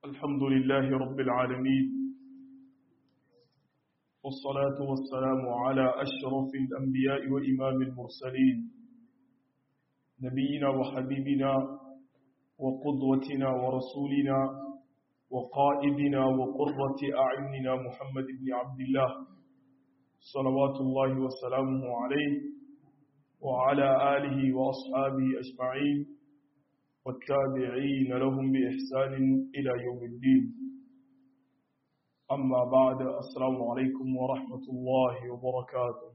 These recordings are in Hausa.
الحمد لله رب العالمين والصلاة والسلام على أشرف الأنبياء وإمام المرسلين نبينا وحبيبنا وقدوتنا ورسولنا وقائدنا وقرة أعيننا محمد بن عبد الله صلوات الله وسلامه عليه وعلى آله وأصحابه أجمعين والتابعين لهم بإحسان إلى يوم الدين أما بعد السلام عليكم ورحمة الله وبركاته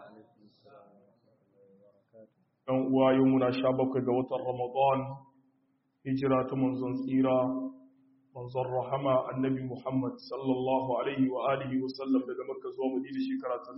ɗan uwa yau muna sha bakwai ga watan ramadan hijira ta manzon tsira manzon rahama annabi muhammad sallallahu alaihi wa alihi wa sallam daga makka zuwa madina shekara ta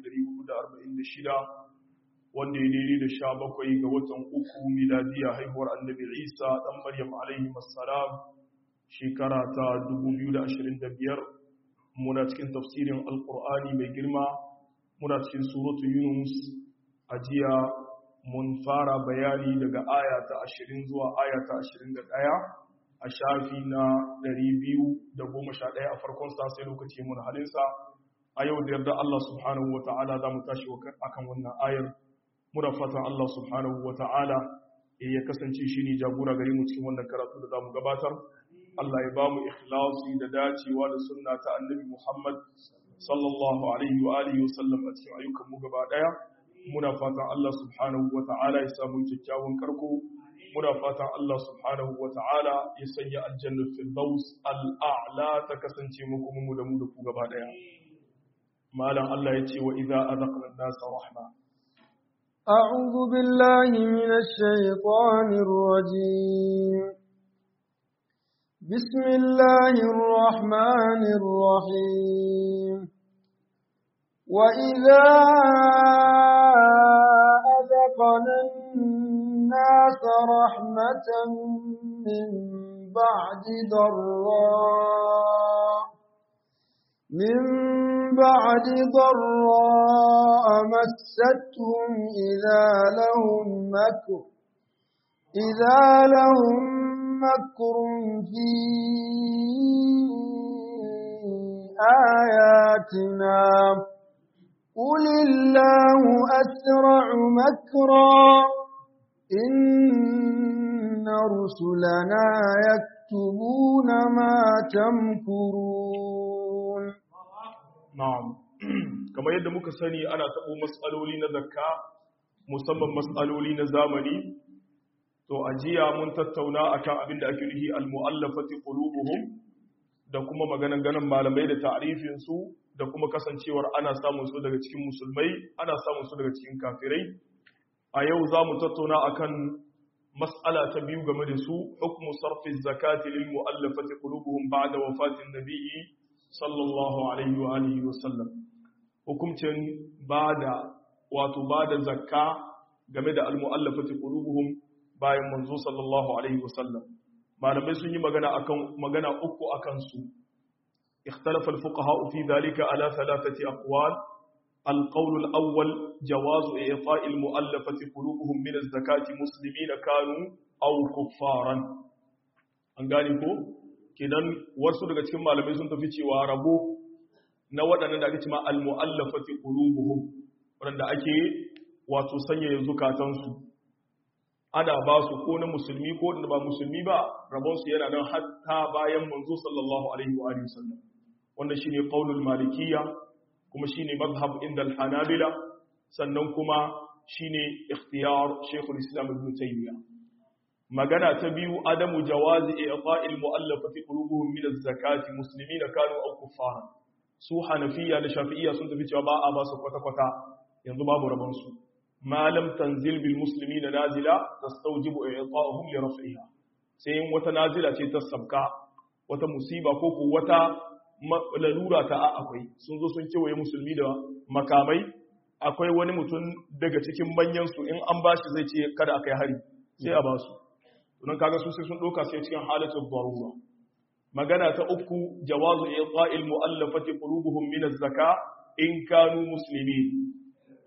1446 wanda ya daidai da sha bakwai ga watan uku miladiya haihuwar annabi isa ɗan maryam alaihi masalam shekara ta 2025 muna cikin tafsirin alkur'ani mai girma muna cikin suratu yunus a jiya mun fara bayani daga aya ta 20 zuwa aya ta 21 a shafi na 211 a farkon sa sai lokaci mun halinsa a yau da yarda Allah subhanahu wa ta'ala za mu tashi akan wannan ayar muna fatan Allah subhanahu wa ta'ala ya kasance shi ne jagora gare mu cikin wannan karatu da za mu gabatar Allah ya ba mu ikhlasi da dacewa da sunna ta annabi Muhammad sallallahu alaihi wa alihi wasallam a cikin ayyukan mu gaba daya muna fatan Allah subhanahu wa ta'ala ya samu kyakkyawan karko muna fatan Allah subhanahu wa ta'ala ya sanya aljanna firdaus al'a'la ta kasance mu kuma mu da mu da ku gaba daya malam Allah ya ce wa idza azaqna an-nasa rahma أعوذ بالله من الشيطان الرجيم بسم الله الرحمن الرحيم وإذا أذقنا الناس رحمة من بعد ضراء من بعد ضراء مستهم إذا لهم مكر إذا لهم مكر في آياتنا قل الله أسرع مكرا إن رسلنا يكتبون ما تمكرون na'am kamar yadda muka sani ana taɓo matsaloli na zakka musamman matsaloli na zamani to a jiya mun tattauna akan abin da ake nufi al-mu'allafati qulubuhum da kuma maganan ganin malamai da ta'rifin su da kuma kasancewar ana samun su daga cikin musulmai ana samun su daga cikin kafirai a yau za mu tattauna akan mas'ala ta biyu game da su hukmu sarfi zakati lil mu'allafati qulubuhum ba'da wafatin nabiyyi sallallahu alaihi wa alihi wa sallam hukuncin bada wato bada zakka game da almu'allafati qulubuhum bayan manzo sallallahu alaihi wa sallam malamai sun yi magana akan magana uku akan su ikhtalafa alfuqaha fi dhalika ala thalathati aqwal القول الأول جواز إعطاء المؤلفة قلوبهم من الزكاة مسلمين كانوا أو كفارا أنقالي kenan wasu daga cikin malamai sun tafi cewa rabo na waɗannan da ake cima al-mu'allafati qulubuhum wanda ake wato sanya zukatansu ana ba su ko na musulmi ko da ba musulmi ba rabon su yana nan hatta bayan manzo sallallahu alaihi wa alihi wasallam wanda shine qaulul malikiyya kuma shine mazhab inda al-hanabila sannan kuma shine ikhtiyar shaykhul islam ibn taymiyyah magana ta biyu adamu jawazi i'ta'il mu'allafati qulubuhum min az-zakati muslimina kanu aw kuffara su hanafiya da shafi'iyya sun tafi cewa ba a ba su kwata kwata yanzu babu rabon su ma lam tanzil bil muslimina nazila tastawjibu i'ta'uhum li raf'iha sai in wata nazila ce ta sabka wata musiba ko ko wata lalura ta akwai sun zo sun kewaye musulmi da makamai akwai wani mutum daga cikin manyan su in an bashi zai ce kada akai hari sai a ba su don kaga su sai sun ɗauka sai cikin halittar darura magana ta uku jawazu iqa'il mu'allafati qulubuhum min az-zaka in kanu muslimin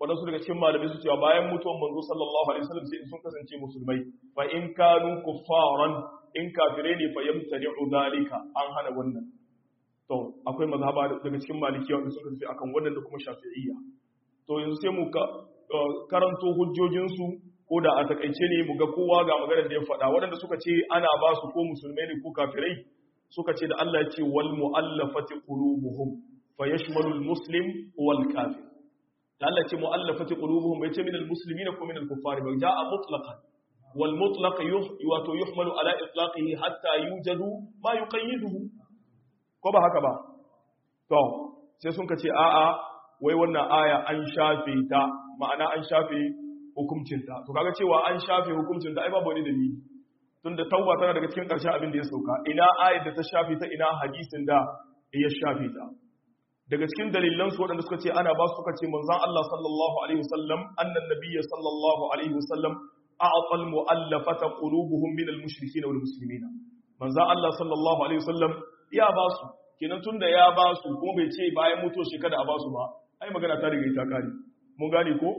waɗansu daga cikin malamai su cewa bayan mutuwan manzo sallallahu alaihi wasallam sai sun kasance musulmai fa in kanu kuffaran in kafire ne fa yamtani'u zalika an hana wannan to akwai mazhaba daga cikin malikiya wanda suka tafi akan wannan da kuma shafi'iyya to yanzu sai mu karanto hujjojin su ko da a takaice ne mu ga kowa ga maganar da ya faɗa waɗanda suka ce ana ba su ko musulmai ne ko kafirai suka ce da Allah ya ce wal mu'allafati qulubuhum fa yashmalu al muslim wal kafir da Allah ce mu'allafati qulubuhum bai ce min al-muslimin ko min al-kuffar ba ja'a mutlaqan wal mutlaq wato yuhmalu ala itlaqihi hatta yujadu ma yuqayyiduhu ko ba haka ba to sai sun kace a'a wai wannan aya an shafe ta ma'ana an shafe hukuncin ta to kaga cewa an shafe hukuncin ta ai babu wani dalili tunda tauba tana daga cikin karshen abin da ya sauka ina ayar da ta shafe ta ina hadisin da ya shafe ta daga cikin dalilan su waɗanda suka ce ana ba su suka ce manzon Allah sallallahu alaihi wasallam annan nabiyyi sallallahu alaihi wasallam a'ta al-mu'allafata qulubuhum min al-mushrikeen wal muslimin manzon Allah sallallahu alaihi wasallam ya ba su kenan tunda ya ba su kuma bai ce bayan mutuwar shi kada a ba su ba ai magana ta riga ta kare mun gane ko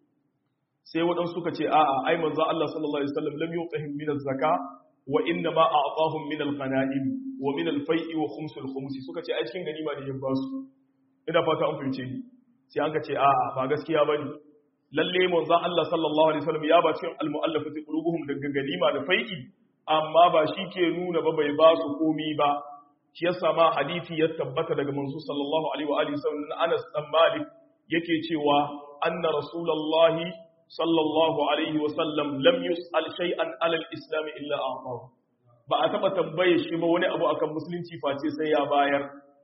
sai waɗansu suka ce a'a ai manzon Allah sallallahu alaihi wasallam lam yuqihim min az-zaka wa inna ma a'tahum min al-ghanaim wa min al-fai'i wa khums al-khums suka ce ai cikin ganima ne ya ba su ina fata an fahimce ni sai an ka ce a'a ba gaskiya bane lalle manzon Allah sallallahu alaihi wasallam ya ba cikin al-mu'allafati qulubuhum daga ganima da fai'i amma ba shi ke nuna ba bai ba su komi ba shi yasa ma hadisi ya tabbata daga manzo sallallahu alaihi wa alihi wasallam Anas dan Malik yake cewa anna rasulullahi sallallahu alaihi wasallam lam yus'al shay'an ala al-islam illa a'tahu ba a taba tambaye shi ba wani abu akan musulunci face sai ya bayar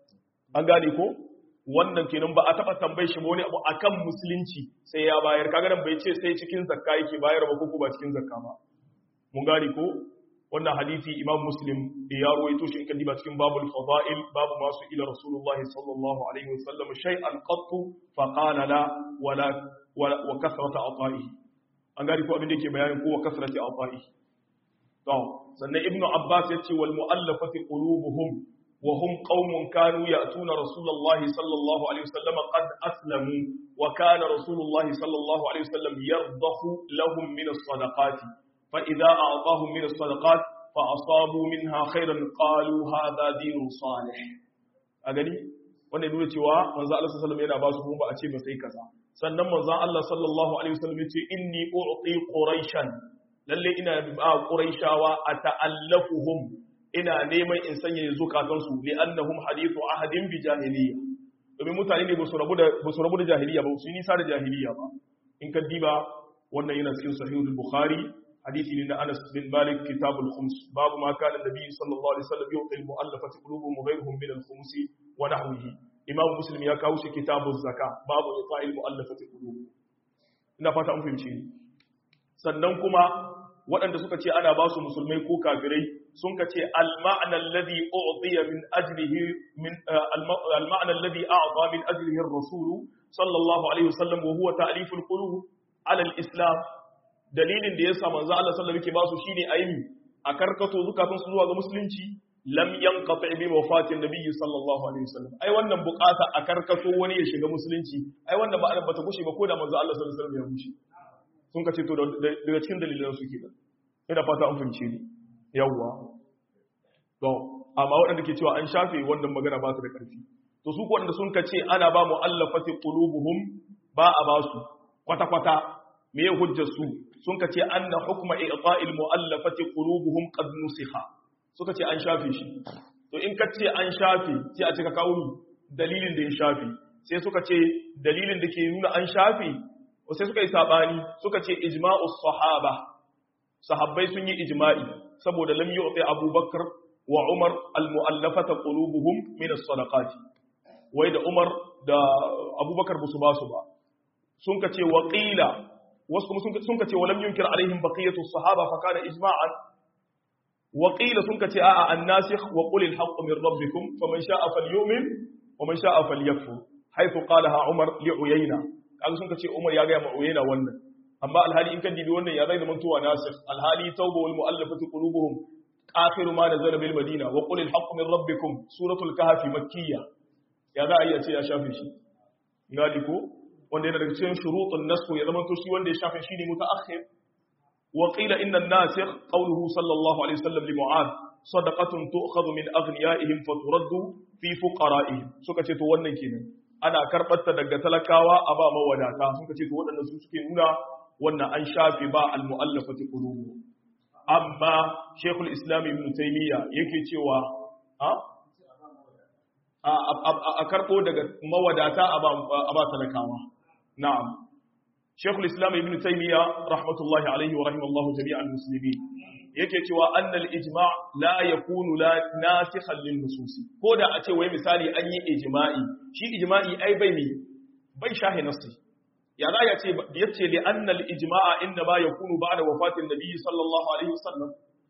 an gane ko wannan kenan ba a taba tambaye shi wani abu akan musulunci sai ya bayar kaga nan bai ce sai cikin zakka yake bayar ba ko ba cikin zakka ba mun gane ko wannan hadisi imam muslim ya rawaito shi in kan diba cikin babul fadail babu masu ila rasulullah sallallahu alaihi wasallam shay'an qattu fa qala la wala wa kasrata ata'ihi an gane ko abin da yake bayanin ko wa kasrati ata'ihi to sannan ibnu abbas yace wal mu'allafati qulubuhum وهم قوم كانوا يأتون رسول الله صلى الله عليه وسلم قد أسلموا وكان رسول الله صلى الله عليه وسلم يرضخ لهم من الصدقات فإذا أعطاهم من الصدقات فأصابوا منها خيرا قالوا هذا دين صالح أغني wanda nuna cewa manzo Allah sallallahu alaihi yana ba su ba a ce ba sai kaza sannan manzo Allah sallallahu alaihi wasallam yace inni u'ti quraishan lalle ina ba quraishawa ata'allafuhum ina neman in sanya zukatansu li annahum hadithu ahadin bi jahiliya domin mutane ne ba su rabu da ba su rabu da jahiliya ba su yi nisa da jahiliya ba in ka diba wannan yana cikin sahihul bukhari hadisi ne na Anas bin Malik kitabul khums babu ma kana nabi sallallahu alaihi wasallam yuqi al mu'allafati qulubuhum ghayruhum min al khums wa nahwihi imam muslim ya kawo shi kitabuz zaka babu iqa'i al mu'allafati qulubuhum ina fata an fahimci sannan kuma waɗanda suka ce ana ba su musulmai ko kafirai sun ka ce al-ma'na alladhi u'tiya min ajlihi min al-ma'na alladhi a'ta min ajlihi ar-rasul sallallahu alaihi wasallam wa huwa ta'lif al-qulub ala al-islam dalilin da yasa manzo Allah sallallahu alaihi wasallam yake ba su shine ayi a karkato zukatun su zuwa ga musulunci lam yanqati bi wafatin nabiyyi sallallahu alaihi wasallam ai wannan bukata a karkato wani ya shiga musulunci ai wannan ba bata gushe ba ko da manzo Allah sallallahu alaihi wasallam ya gushe sun ka ce to daga cikin dalilan su kenan ina fata an fahimce ni yawwa to amma waɗanda ke cewa an shafe wannan magana ba su da ƙarfi to su ko wanda sun ka ce ana ba mu'allafati qulubuhum ba a ba su kwata kwata me ya hujjar su sun ka ce anna hukma i'ta'il mu'allafati qulubuhum qad nusikha suka ce an shafe shi to in ka ce an shafe sai a ce ka kawo dalilin da ya shafe sai suka ce dalilin da ke nuna an shafe sai suka yi sabani suka ce ijma'us sahaba sahabbai sun yi ijma'i saboda lam yu'ti abubakar wa umar almu'allafata qulubuhum min as-sadaqati wai da umar da abubakar ba su ba su ba sun ka ce wa qila wasu kuma sun ka ce wa lam yunkir alaihim baqiyatu as-sahaba fa kana ijma'an wa qila sun ka ce a'a an-nasikh wa qul al-haqq min rabbikum faman sha'a falyu'min wa man sha'a falyakfur haythu qalaha umar li uyayna kaga sun ka ce umar ya ga ma uyayna wannan amma alhali in kan dibi wannan ya zai zama tuwa nasir alhali tauba wal mu'allafati qulubuhum akhiru ma nazala bil madina wa qul al haqqu min rabbikum suratul kahfi makkiyya ya za a iya ce ya shafe shi ngali ko wanda yana daga cikin shurutun nasu ya zama to shi wanda ya shafe shine mutaakhir wa qila inna an-nasikh qawluhu sallallahu alaihi wasallam li mu'ad sadaqatun tu'khadhu min aghniyaihim fa turaddu fi fuqara'ihim suka ce to wannan kenan ana karbar ta daga talakawa a ba mawadata suka ce to waɗannan su suke nuna wannan an shafe ba al-mu'allafati qulubuhum amma shekul islam ibn taymiya yake cewa a karɓo daga mawadata a ba talakawa na'am shekul islam ibn taymiya rahmatullahi alaihi wa rahimallahu jami'al muslimin yake cewa annal ijma la yakunu la nasikhan lil nususi ko da a ce wai misali an yi ijma'i shi ijma'i ai bai mi bai shahi nasi ya za ya ce ya ce li annal ijma'a inda ma yakunu ba'da wafatin nabi sallallahu alaihi wasallam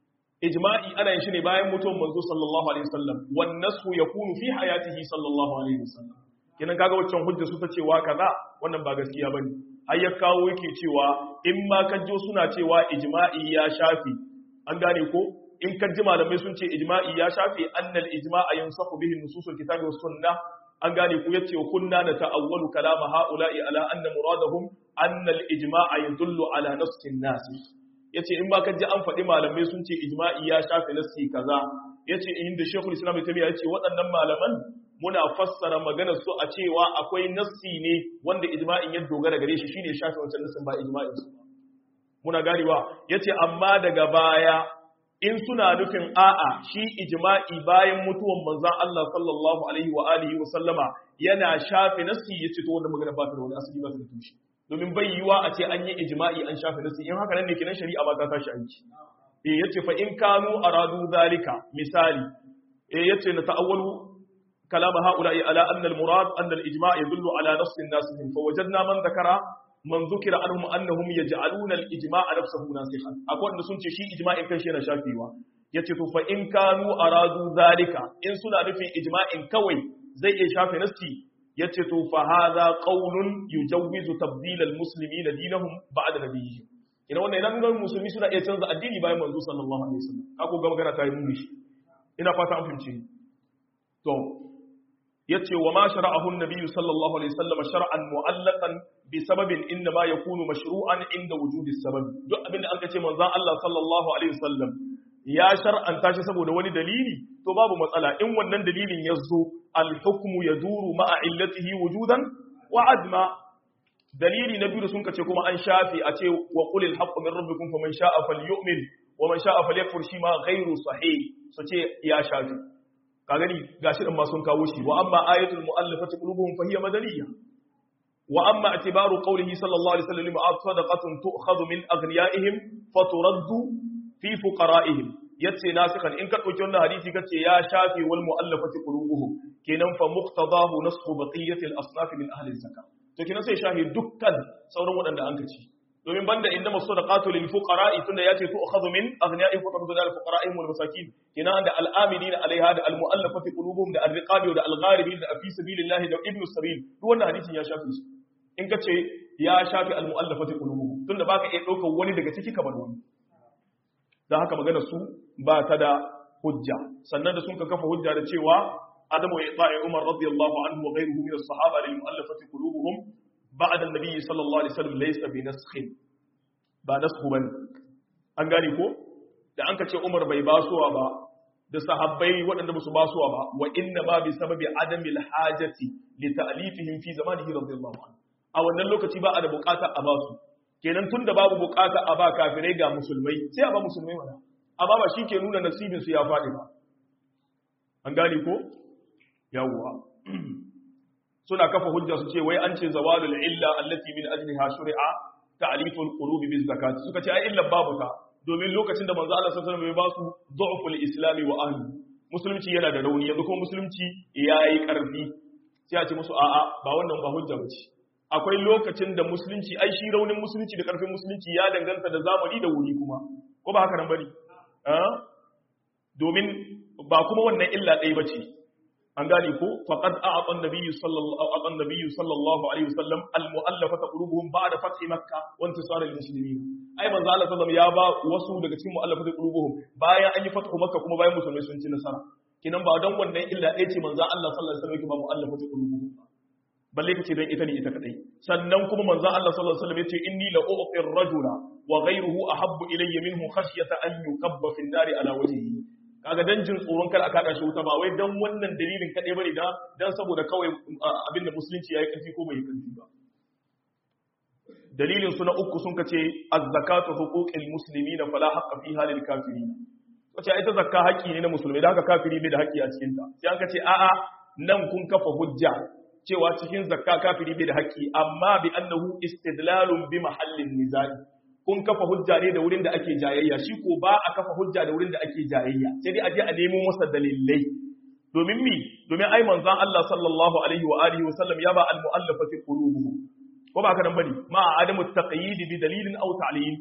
ijma'i ana yin shi ne bayan mutuwar manzo sallallahu alaihi wasallam wan nasu yakunu fi hayatihi sallallahu alaihi wasallam kenan kaga waccan hujja su ta cewa kaza wannan ba gaskiya bane har ya kawo yake cewa in ma kajo suna cewa ijma'i ya shafi an gane ko in kaji malamai sun ce ijma'i ya shafi annal ijma'a yansahu bihi nususul kitabi was sunnah an gane ku yace kunna na ta'awwalu kalama ha'ula'i ala anna muradahum anna al-ijma'a yadullu ala nafsin nas yace in ba ka ji an faɗi malamai sun ce ijma'i ya shafe nassi kaza yace inda Sheikhul Islam Ibn Taymiyyah yace waɗannan malaman muna fassara maganar su a cewa akwai nassi ne wanda ijma'in ya dogara gare shi shine shafe wancan nassin ba ijma'in su muna ganewa yace amma daga baya in suna nufin a'a shi ijma'i bayan mutuwan manzon Allah sallallahu alaihi wa alihi wa sallama yana shafe nassi yace to wannan magana ba ta da wani asali ba ta da tushe domin bai yiwa a ce an yi ijma'i an shafe nassi in haka nan ne kinan shari'a ba ta tashi aiki eh yace fa in kanu aradu zalika misali eh yace na ta'awwalu كلام هؤلاء على أن المراد أن الإجماع يدل على نص الناس فوجدنا من ذكر من ذكر عنهم أنهم يجعلون الإجماع نفسه ناسخا أقول أن سنتي شيء إجماع إن كان شيء شافيوا يتفو فإن كانوا أرادوا ذلك إن سنة في إجماع كوي زي شافي نفسي يتفو فهذا قول يجوز تبديل المسلمين دينهم بعد نبيهم ina wannan ina nuna musulmi suna iya canza addini bayan manzo sallallahu alaihi wasallam kako ga magana ta yi muni ina fata an fahimce to yace wa ma shara'ahu an-nabiy sallallahu alaihi wasallam shar'an mu'allaqan bi sababin inna ma yakunu mashru'an inda wujudi sabab duk abinda an kace manzon Allah sallallahu alaihi wasallam ya shar'anta shi saboda wani dalili to babu matsala in wannan dalilin yazo al-hukmu yaduru ma'a illatihi wujudan wa adma dalili na biyu sun kace kuma an shafi a ce wa qulil haqqu min rabbikum faman sha'a falyu'min wa man sha'a falyakfur shi ma ghairu sahih su ce ya shafi ka gani gashi din ma sun kawo shi wa amma ayatul mu'allafati qulubuhum fa hiya madaniyya wa amma atibaru qawlihi sallallahu alaihi wasallam ma'at sadaqatun tu'khadhu min aghniyaihim fa turaddu fi fuqara'ihim yace nasikhan in ka dauki wannan hadisi kace ya shafi wal mu'allafati qulubuhum kenan fa muqtadahu nasxu baqiyati al asnaf min ahli zakat to kenan sai shafi dukkan sauran waɗanda an kaci domin banda inda masu da qatul lil fuqara'i tunda yace tu akhadhu min aghniya'ihim fa turaddu lil fuqara'ihim wal masakin kina da al amilina alaiha da al mu'allafati qulubuhum da al riqabi da al gharibin da fi sabilillahi da ibnu sabil duk wannan hadisin ya shafi su in ka ce ya shafi al mu'allafati qulubuhum tunda baka iya daukar wani daga ciki kamar wani dan haka magana su ba ta da hujja sannan da sun ka kafa hujja da cewa adamu ya ta'i umar radiyallahu anhu wa ghayruhu min as-sahaba lil mu'allafati qulubuhum بعد النبي صلى الله عليه وسلم ليس بنسخ ba nasku bane an gane ko da an kace Umar bai basuwa ba da sahabbai waɗanda musu basuwa ba wa inna ma bi sababi adamil hajati li ta'lifihim fi zamanihi radiyallahu anhu a wannan lokaci ba a da bukata a basu kenan tunda babu bukata a ba kafirai ga musulmai sai a ba musulmai mana amma ba shi ke nuna nasibin su ya faɗi ba an gane ko yawwa suna kafa hujja su ce wai an ce zawalul illa allati min ajliha shuri'a ta'liful qulubi biz zakat suka ce ai illa babu ta domin lokacin da manzo Allah sallallahu alaihi wasallam ya ba su du'ful islami wa ahli musulunci yana da rauni yanzu kuma musulunci yayi karfi sai a ce musu a'a ba wannan ba hujja bace akwai lokacin da musulunci ai shi raunin musulunci da karfin musulunci ya danganta da zamani da wuri kuma ko ba haka nan bane domin ba kuma wannan illa ɗaya bace an gane ko faqad a'ata an-nabiy sallallahu a'ata an-nabiy sallallahu alaihi wasallam al-mu'allafata qulubuhum ba'da fath makkah wa intisar al-muslimin ai manzo Allah sallallahu ya ba wasu daga cikin mu'allafata qulubuhum bayan an yi fathu makka kuma bayan musulmai sun ci nasara kinan ba dan wannan illa ɗaya ce manzo Allah sallallahu alaihi wasallam yake ba mu'allafata qulubuhum balle kace don ita ne ita kadai sannan kuma manzo Allah sallallahu alaihi wasallam yace inni la u'tir rajula wa ghayruhu ahabbu ilayya minhu khashyata an yukabba fi an-nari ala wajhihi kaga dan jin tsoron kar aka kada shi wuta ba wai dan wannan dalilin kadai bane da dan saboda kawai abinda musulunci yayi karfi ko bai karfi ba dalilin su na uku sun kace az-zakatu huquqil muslimina fala haqqa fiha lil kafirin wace ita zakka haƙi ne na musulmi da haka kafiri bai da haƙi a cikin ta sai an kace a'a nan kun kafa hujja cewa cikin zakka kafiri bai da haƙƙi amma bi annahu istidlalun bi mahallin nizai kun kafa hujja ne da wurin da ake jayayya shi ko ba a kafa hujja da wurin da ake jayayya sai dai a je a nemo masa dalilai domin mi domin ai manzon Allah sallallahu alaihi wa alihi wa sallam ya ba al mu'allafati qulubuhum ko ba ka nan bane ma adamu taqyid bi dalilin aw ta'lil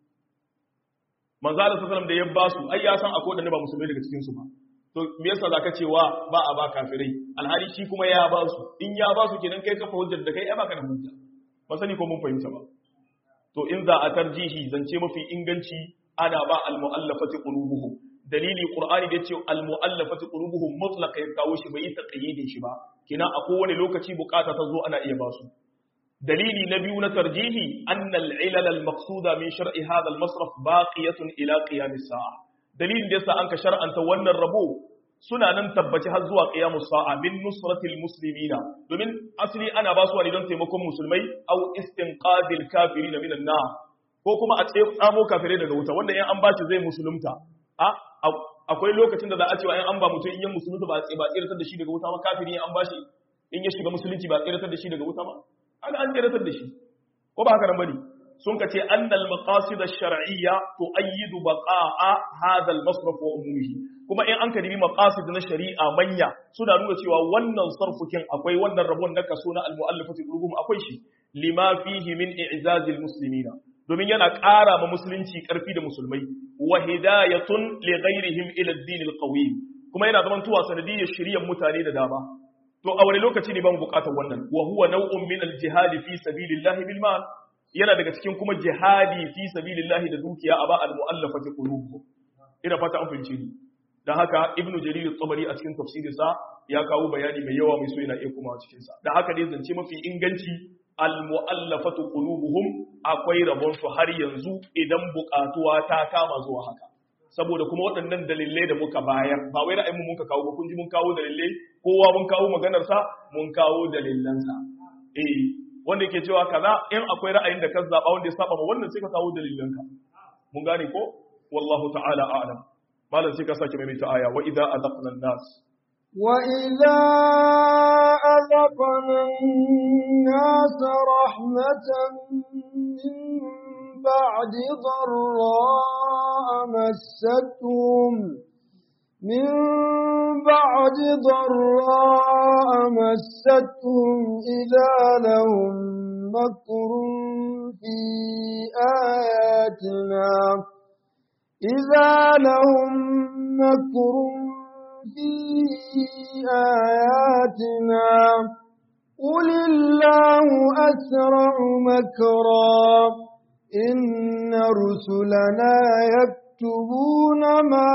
manzon Allah sallallahu alaihi wa sallam da ya ba su ai ya san akwai wanda ba musulmai daga cikin su ba to me yasa zaka cewa ba a ba kafirai alhali shi kuma ya ba su in ya ba su kenan kai kafa hujjar da kai ai baka da hujja ba sani ko mun fahimta ba to in za a tarjihi zance mafi inganci ana ba al-mu'allafati qulubuhum dalili qur'ani da yace al-mu'allafati qulubuhum mutlaq ya kawo shi bai taqyidin shi ba kina a kowane lokaci bukata ta zo ana iya ba su dalili na biyu na tarjihi anna al-ilal al-maqsuda min shar'i hadha al-masraf baqiyatun ila qiyam as-sa'a dalilin da yasa an ka shar'anta wannan rabo suna nan tabbaci har zuwa qiyamus sa'a min nusratil muslimina domin asali ana ba su ne don taimakon musulmai aw istinqadil kafirin minan nar ko kuma a tsamo kafirai daga wuta wanda in an ba shi zai musulunta a akwai lokacin da za a cewa in an ba mutum in yan musulunta ba ba tsiratar da shi daga wuta ba kafiri in an ba shi in ya shiga musulunci ba tsiratar da shi daga wuta ba an an tsiratar da shi ko ba haka nan bane sun ka ce annal maqasid ash-shar'iyya tu'ayyidu baqa'a hadha al-masraf wa umumihi kuma in an ka dibi maqasid na shari'a manya suna nuna cewa wannan sarfukin akwai wannan rabon na kaso na al-mu'allafati qulubuhum akwai shi lima fihi min i'zaz al-muslimina domin yana ƙara ma musulunci ƙarfi da musulmai wa hidayatun li ghairihim ila ad-din al-qawim kuma yana zaman tuwa sanadiyyar shiriyar mutane da dama to a wani lokaci ne ban bukatar wannan wa huwa naw'un min al-jihad fi sabilillahi bil mal yana daga cikin kuma jihadi fi sabilillahi da dukiya a ba al-mu'allafati qulubuhum ina fata an fahimce ni dan haka ibnu jarir at-tabari a cikin tafsirinsa ya kawo bayani mai yawa mai so yana iya kuma cikin sa dan haka dai zance mafi inganci al-mu'allafatu qulubuhum akwai rabon su har yanzu idan bukatuwa ta kama zuwa haka saboda kuma waɗannan dalilai da muka bayar ba wai ra'ayin mu muka kawo ba kun ji mun kawo dalilai kowa mun kawo maganar sa mun kawo dalilan sa eh wanda yake cewa kaza in akwai ra'ayin da ka zaba wanda ya saba ma wannan sai ka kawo dalilan ka mun gane ko wallahu ta'ala a'lam malam sai ka sake mai ta aya wa idza azaqna an-nas وإذا أذقنا الناس رحمة من بعد ضراء مستهم من بعد ضراء مستهم إذا لهم مكر في آياتنا إذا لهم مكر في آياتنا قل الله أسرع مكرا إن رسلنا يكتبون ما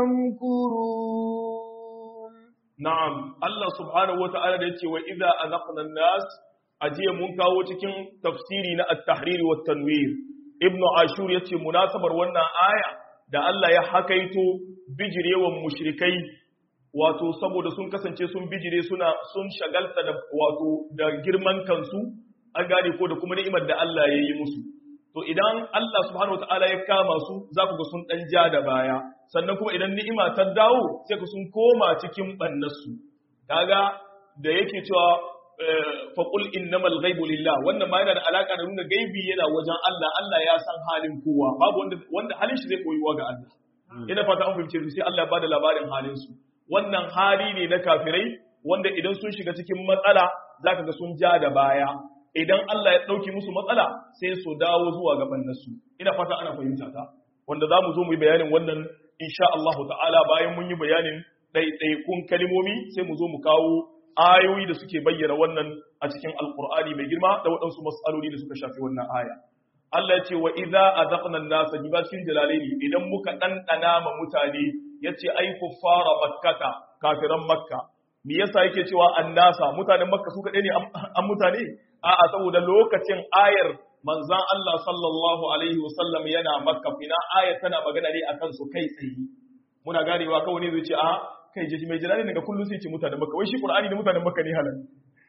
تمكرون نعم الله سبحانه وتعالى يقول وإذا أذقنا الناس أجي منكا وتكين تفسيرنا التحرير والتنوير ابن عاشور يقول مناسبة وانا آية da Allah ya hakaito bijirewan mushrikai wato saboda sun kasance sun bijire suna sun shagalta da wato da girman kansu an gane ko da kuma ni'imar da Allah ya yi musu to idan Allah subhanahu wataala ya kama su za ku ga sun dan ja da baya sannan kuma idan ni'ima ta dawo sai ku sun koma cikin bannarsu kaga da yake cewa faqul innamal ghaibu lillah wannan ma yana da alaka da nuna gaibi yana wajen Allah Allah ya san halin kowa babu wanda wanda halin shi zai koyuwa ga Allah ina fata an fahimce sai Allah ya bada labarin halin su wannan hali ne na kafirai wanda idan sun shiga cikin matsala zaka ga sun ja da baya idan Allah ya dauki musu matsala sai su dawo zuwa gaban nasu ina fata ana fahimta ta wanda za mu zo mu yi bayanin wannan insha Allah ta'ala bayan mun yi bayanin ɗaiɗaikun kalimomi sai mu zo mu kawo ayoyi da suke bayyana wannan a cikin alkur'ani mai girma da waɗansu matsaloli da suka shafi wannan aya Allah ya ce wa idza azaqna an-nasa jibatin jalalaini idan muka dandana ma mutane yace ai kuffara makkata kafiran makka me yasa yake cewa annasa mutanen makka su kadai ne an mutane a'a saboda lokacin ayar manzan Allah sallallahu alaihi wasallam yana makka fina ayar tana magana ne akan su kai tsaye muna ganewa kawai ne zai ce a kai jeji mai jirani daga kullum sai ce mutanen makka wai shi qur'ani da mutanen makka ne halal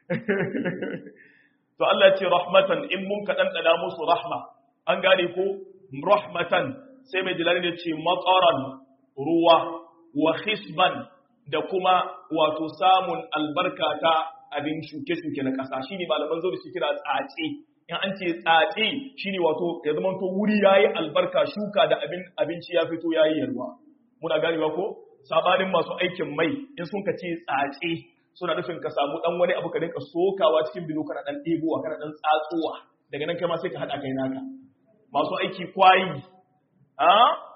to Allah ya ce rahmatan in mun ka dandana musu rahma an gane ko rahmatan sai mai jirani ne ce matsaran ruwa wa hisban da kuma wato samun albarka ta abin shuke-shuke na ƙasa shine malaman zo da shi kira tsace in an ce tsace shine wato ya zama to wuri yayi albarka shuka da abin abinci ya fito yayi yalwa muna ganewa ko sabanin masu aikin mai in sun ka ce tsace suna nufin ka samu dan wani abu ka dinka sokawa cikin bilo kana dan ɗebowa kana dan tsatsowa daga nan kai ma sai ka hada kai naka masu aiki kwayi a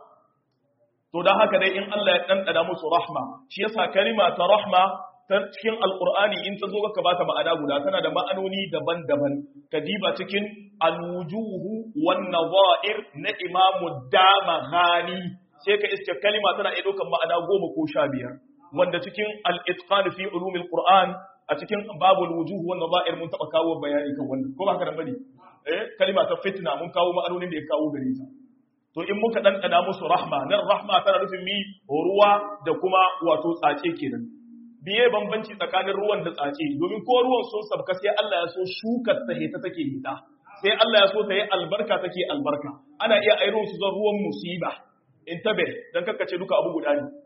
to dan haka dai in Allah ya dandana musu rahma shi yasa kalima ta rahma ta cikin alqur'ani in ta zo ka bata ma'ana guda tana da ma'anoni daban-daban ka diba cikin alwujuhu wan nadha'ir na imamu damaghani sai ka iske kalima tana iya ɗaukar ma'ana goma ko sha biyar wanda cikin al-itqan fi ulumil qur'an a cikin babul wujuh wan nadha'ir mun taba kawo bayani kan wannan ko ba haka nan bane eh kalima ta fitna mun kawo ma'anonin da ya kawo gare ta to in muka ɗanɗana musu rahma nan rahma tana nufin mi ruwa da kuma wato tsace kenan biye bambanci tsakanin ruwan da tsace domin ko ruwan sun sabka sai Allah ya so shukar ta hita take hita sai Allah ya so ta yi albarka take albarka ana iya airo su zan ruwan musiba in tabe dan kakkace duka abu guda ne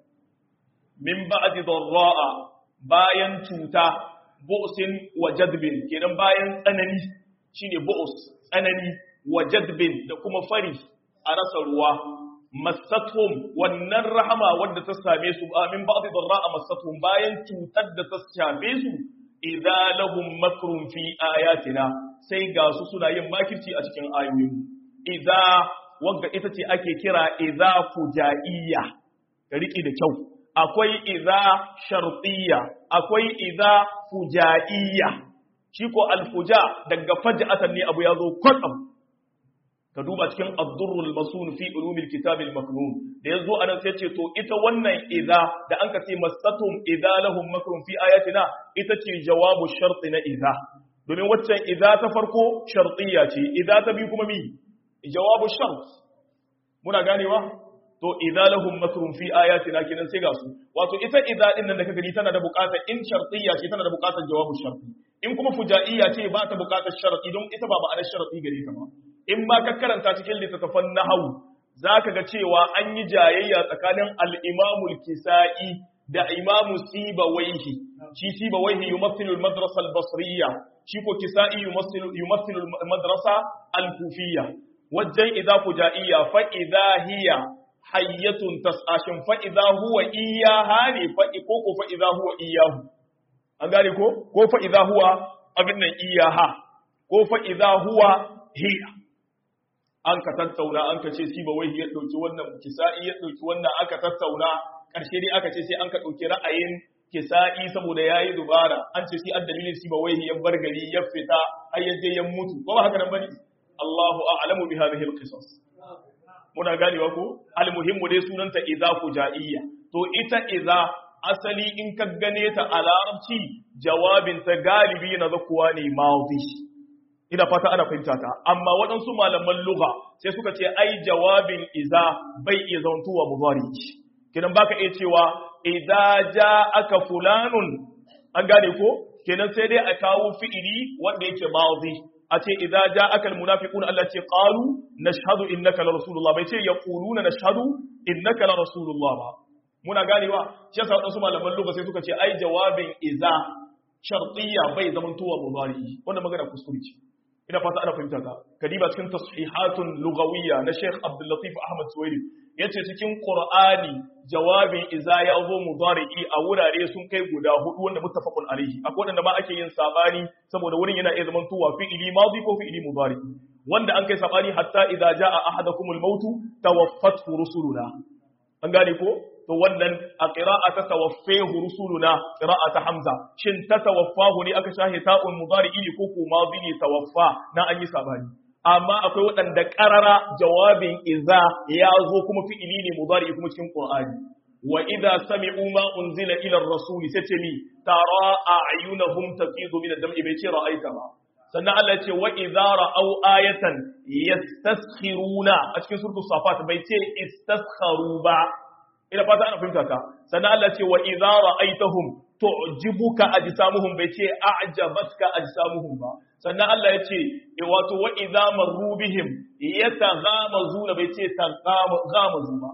min ba'di dharra'a bayan cuta bu'sin wa jadbin kenan bayan tsanani shine bu'us tsanani wa jadbin da kuma fari a rasa ruwa masathum wannan rahama wadda ta same su min ba'di dharra'a masathum bayan cutar da ta shafe su idza lahum makrun fi ayatina sai ga su suna yin makirci a cikin ayoyin idza wanda ita ce ake kira idza fujaiya ka riki da kyau akwai idza shartiyya akwai idza fujaiya shi ko alfuja daga faj'atan ne abu ya zo kwatsam ka duba cikin ad-durrul masun fi ulumil kitab al-maknun da yazo anan sai ce to ita wannan idza da an ka ce masatum idza lahum makrun fi ayatina ita ce jawabu shart na idza domin waccan idza ta farko shartiyya ce idza ta bi kuma mi jawabu shart muna ganewa to idza lahum makrun fi ayatina kinan sai ga su wato ita idza din nan da ka gani tana da buƙatar in shartiyya ce tana da buƙatar jawabu sharti in kuma fujaiya ce ba ta buƙatar sharti don ita ba ma'anar sharti gare ta ba in ba ka karanta cikin littattafan nahawu zaka ga cewa an yi jayayya tsakanin al-imamu al-kisa'i da imamu sibawaihi shi sibawaihi yumathilu al-madrasa al-basriyya shi ko kisa'i yumathilu yumathilu al-madrasa al-kufiyya wajen idza fujaiya fa idza hiya hayyatun tasashin fa idza huwa iyaha ne fa ko ko fa idza huwa iyahu an gane ko ko fa idza huwa abin nan iyaha ko fa idza huwa hiya an ka tattauna an ka ce siba wai ya dauki wannan kisa'i ya dauki wannan aka tattauna karshe dai aka ce sai an ka dauki ra'ayin kisa'i saboda yayi dubara an ce sai addalilin siba wai ya bar gari ya fita har ya je ya mutu ko ba haka nan bane Allahu a'lamu bi hadhihi al-qisas muna ganewa ko almuhimmu dai sunanta idza fujaiya to ita idza asali in ka gane ta a larabci jawabin ta galibi na zakuwa ne madi ina fata ana fahimta ta amma waɗansu malaman lugha sai suka ce ai jawabin idza bai iya zantuwa mudari kidan baka iya cewa idza ja'aka fulanun an gane ko kenan sai dai a kawo fi'ili wanda yake madi a ce idza ja'aka almunafiquna Allah ce qalu nashhadu innaka la rasulullah bai ce yaquluna nashhadu innaka la rasulullah ba muna ganewa shi yasa wadansu malaman lugha sai suka ce ai jawabin idza shartiyya bai zaman tuwa mudari wannan magana kuskure ce ina fata ana fahimta ka kadiba cikin tashihatun lugawiyya na Sheikh Abdul Latif Ahmad Suwaidi yace cikin Qur'ani jawabin idza ya zo mudari'i a wurare sun kai guda hudu wanda muttafaqun alaihi akwai wanda ma ake yin sabani saboda wurin yana iya zaman tuwa fi'ili madi ko fi'ili mudari wanda an kai sabani hatta idza jaa ahadakumul maut tawaffatu rusuluna an gane ko to wannan a qira'a ta tawaffahu rusuluna qira'a ta hamza shin ta tawaffahu ne aka shahe ta'un mudari'i ne ko ko madi ne tawaffa na an yi sabani amma akwai waɗanda ƙarara jawabin iza ya zo kuma fi'ili ne mudari kuma cikin Qur'ani wa idza sami'u ma unzila ila ar-rasul sace mi tara a'yunahum tafidu min ad-dam'i bai ce ra'aita ba sannan Allah ya ce wa idza ra'aw ayatan yastaskhiruna a cikin suratul safat bai ce istaskharu ba ina fata ana fahimta ka sannan Allah ya ce wa idza ra'aitahum tu'jibuka ajsamuhum bai ce a'jabatka ajsamuhum ba sannan Allah ya ce wato wa idza marru bihim yataghamazuna bai ce taghamazu ba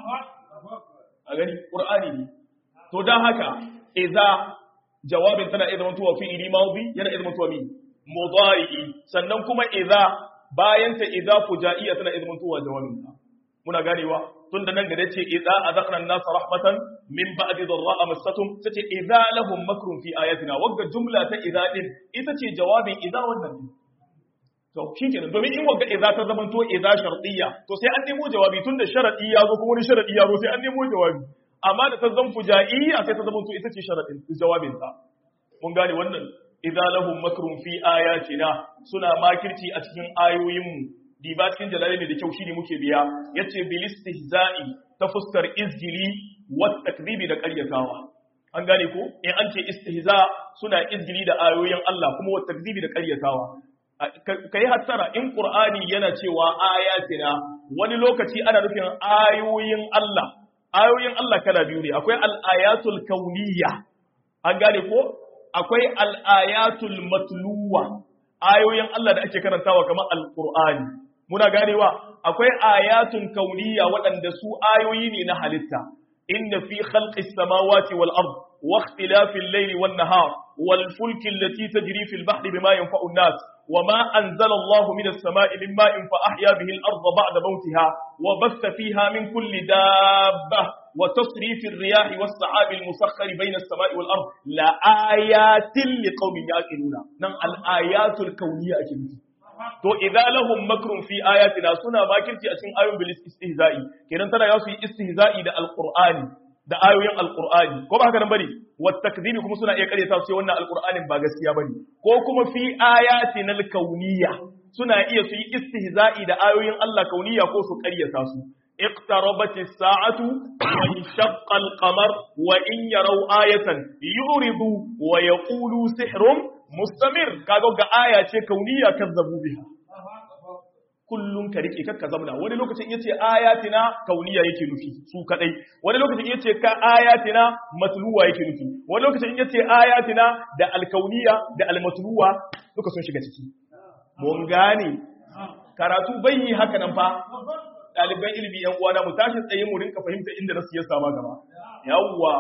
a gani qur'ani ne to dan haka idza jawabin tana idan mutuwa fi ili mawdi yana idan mutuwa mi mudari sannan kuma idza bayan ta idza fujaiya tana idan mutuwa jawabin ta muna ganewa tun da nan gare ce idza azaqna an-nas rahmatan min ba'di dharra'a massatum tace idza lahum makrun fi ayatina wagga jumla ta idza din ita ce jawabin idza wannan din to shikenan domin in wagga idza ta zamanto idza shartiyya to sai an nemo jawabi tun da sharadi ya zo kuma wani sharadi ya zo sai an nemo jawabi amma da ta zan fujaiya sai ta zamanto ita ce sharadin jawabin ta mun gane wannan idza lahum makrun fi ayatina suna makirci a cikin ayoyinmu diba cikin jalali da kyau shine muke biya yace bil istihza'i ta fuskar izgili wa takdibi da qaryatawa an gane ko in an ce istihza suna izgili da ayoyin Allah kuma wa takdibi da qaryatawa kai hattara in qur'ani yana cewa ayatina wani lokaci ana nufin ayoyin Allah ayoyin Allah kala biyu ne akwai al-ayatul kauniyya an gane ko akwai al-ayatul matluwa ayoyin Allah da ake karantawa kamar al-qur'ani muna ganewa akwai ayatun kauniya waɗanda su ayoyi ne na halitta inna fi khalqis samawati wal ard wa ikhtilafil layli wan nahar wal fulki allati tajri fil bahri bima yanfa'u an-nas وما أنزل الله من السماء من ماء فأحيا به الأرض بعد موتها وبث فيها من كل دابة وتصريف الرياح والسحاب المسخر بين السماء والأرض لآيات لقوم يعقلون نعم الآيات الكونية أكيد to idza lahum makrun fi ayatina suna makirci a cikin ayoyin bil istihza'i kenan tana yasu yi istihza'i da alqur'ani da ayoyin alqur'ani ko ba haka nan bane wat takdhibi kuma suna iya karyata su ce wannan alqur'anin ba gaskiya bane ko kuma fi ayatina alkauniyya suna iya su yi istihza'i da ayoyin Allah kauniyya ko su karyata su اقتربت الساعة وانشق القمر وإن يروا آية يعرضوا ويقولوا سحر mustamir kaga ga aya ce kauniya kazzabu biha kullun ka rike kakka zamna wani lokacin yace ayatina kauniya yake nufi su kadai wani lokacin yace ka ayatina matluwa yake nufi wani lokacin yace ayatina da alkauniya da almatluwa duka sun shiga ciki mun gane karatu bai yi haka nan fa ɗaliban ilimi yan uwana mu tashi tsaye mu rinka fahimta inda nasu ya sama gaba yawwa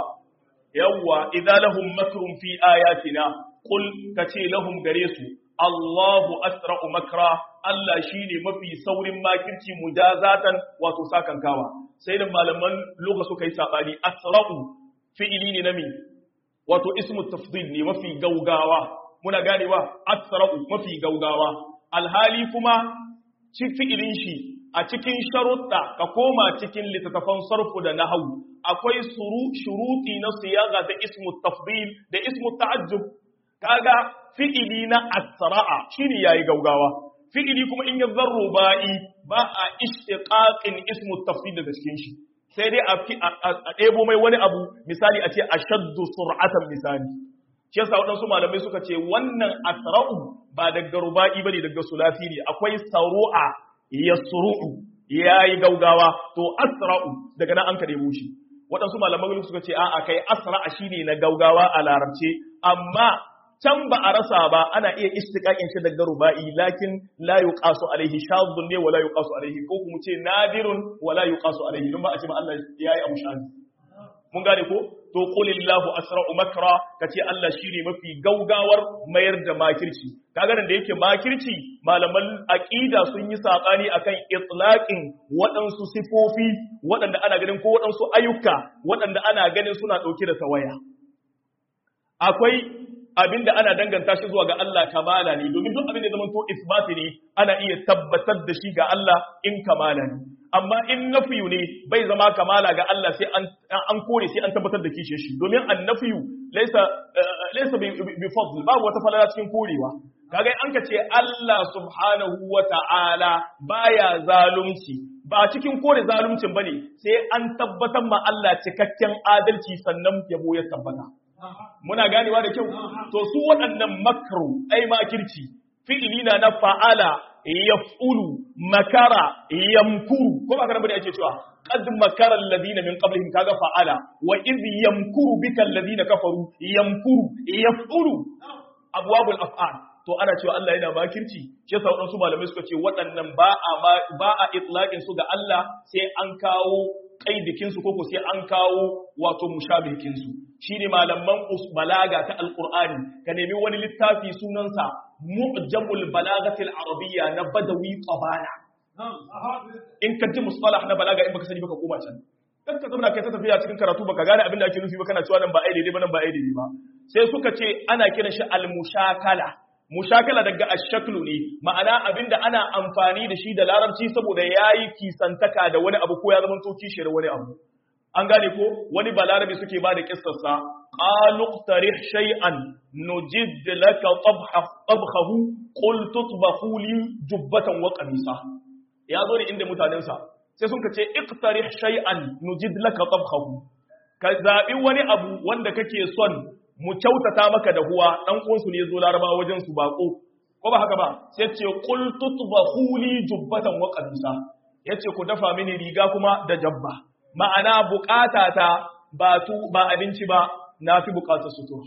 yawwa idza lahum makrun fi ayatina Kul ka ce lahum gare su, Allahu asra'u makra, Allah shi ne mafi saurin makirci mujazatan wato sakankawa. Sai da malaman loka suka yi saɓani, asra'u fi'ili ne na mi, wato ismu tafdil ne mafi gaugawa, muna ganewa asra'u mafi gaugawa. Alhali kuma ci fi'ilin shi a cikin sharuɗa ka koma cikin littattafan sarfu da nahawu akwai shuruti na siyaga da ismu tafdil da ismu ta'ajjub kaga fi'ili na asra'a shine yayi gaugawa fi'ili kuma in ya zarro ba'i ba a ishtiqaqin ismu tafsir daga cikin shi sai dai a ɗebo mai wani abu misali a ce ashaddu sur'atan misali shi yasa waɗansu malamai suka ce wannan asra'u ba daga ruba'i bane daga sulasi ne akwai saru'a yasru'u yayi gaugawa to asra'u daga nan an ka ɗebo shi waɗansu malamai suka ce a'a kai asra'a shine na gaugawa a larabce amma can ba a rasa ba ana iya istiqaqin shi daga ruba'i lakin la yuqasu alaihi shadhun ne wala yuqasu alaihi ko kuma ce nadirun wala yuqasu alaihi don ba a ce ba Allah yayi abu shadhi mun gane ko to qulillahu asra'u makra kace Allah shine mafi gaugawar mayar da makirci kaga nan da yake makirci malaman aqida sun yi sabani akan itlaqin waɗansu sifofi waɗanda ana ganin ko waɗansu ayyuka waɗanda ana ganin suna ɗauke da tawaya akwai abinda ana danganta shi zuwa ga Allah kamala ne domin duk abin da zama to isbati ne ana iya tabbatar da shi ga Allah in kamala ne amma in nafiyu ne bai zama kamala ga Allah sai an an kore sai an tabbatar da kishe shi domin annafiyu laysa laysa bi fadl babu wata falala cikin korewa kaga an ka ce Allah subhanahu wa ta'ala baya zalunci ba cikin kore zaluncin bane sai an tabbatar ma Allah cikakken adalci sannan yabo ya tabbata muna ganewa da kyau to su waɗannan makru ai makirci fi'ili na na fa'ala yaf'ulu makara yamkuru ko ba kana bane ake cewa qad makara alladhina min qablihim kaga fa'ala wa idh yamkuru bika alladhina kafaru yamkuru yaf'ulu abwabul af'al to ana cewa Allah yana makirci shi yasa wadansu malamai suka ce waɗannan ba a ba a itlaqin su ga Allah sai an kawo kaidikin su koko sai an kawo wato mushabihin su shine malaman balaga ta alqur'ani ka nemi wani littafi sunansa mu'jamul balagatil arabiyya na badawi qabana in ka ji mustalah na balaga in baka sani baka koma can dan ka zama kai ta tafiya cikin karatu baka gane abin da ake nufi ba kana cewa nan ba ai daidai ba nan ba ai daidai ba sai suka ce ana kiran shi al-mushakala mushakala daga ashaklu ne ma'ana abinda ana amfani da shi da larabci saboda yayi kisantaka da wani abu ko ya zama to kishiyar wani abu an gane ko wani balarabi suke ba da kissarsa qalu tarih shay'an nujid laka tabhahu qul tutbahu li jubbatan wa qamisa ya zo ne inda mutanensa sai sun ce iqtarih shay'an nujid laka tabhahu ka zabi wani abu wanda kake son mu kyautata maka da huwa dan uwansu ne zo laraba wajen su bako ko ba haka ba sai ce qul tutbahu li jubbatan wa qamisa yace ku dafa mini riga kuma da jabba ma'ana bukatata ba tu ba abinci ba nafi bukatar sutura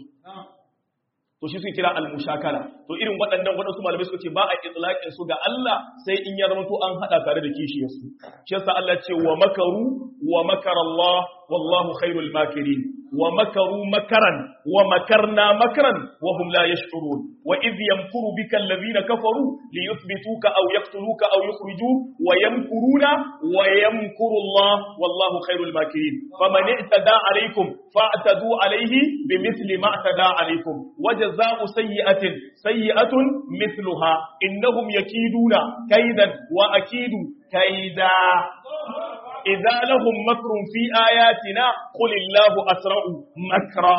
to shi suke kira al-mushakala to irin waɗannan waɗansu malamai suka ce ba a itlaqin su ga Allah sai in ya zama to an hada tare da kishiyar su shi yasa Allah ce wa makaru wa makara Allah wallahu khairul makirin wa makaru makaran wa makarna makaran wa hum la yash'urun wa idh yamkuru bika alladhina kafaru liyuthbituka aw yaqtuluka aw yukhrijuk wa yamkuruna wa yamkuru Allah wallahu khairul makirin faman i'tada alaykum fa'tadu alayhi bimithli ma i'tada alaykum وجزاء سيئة سيئة مثلها إنهم يكيدون كيدا وأكيد كيدا إذا لهم مكر في آياتنا قل الله أسرع مكرا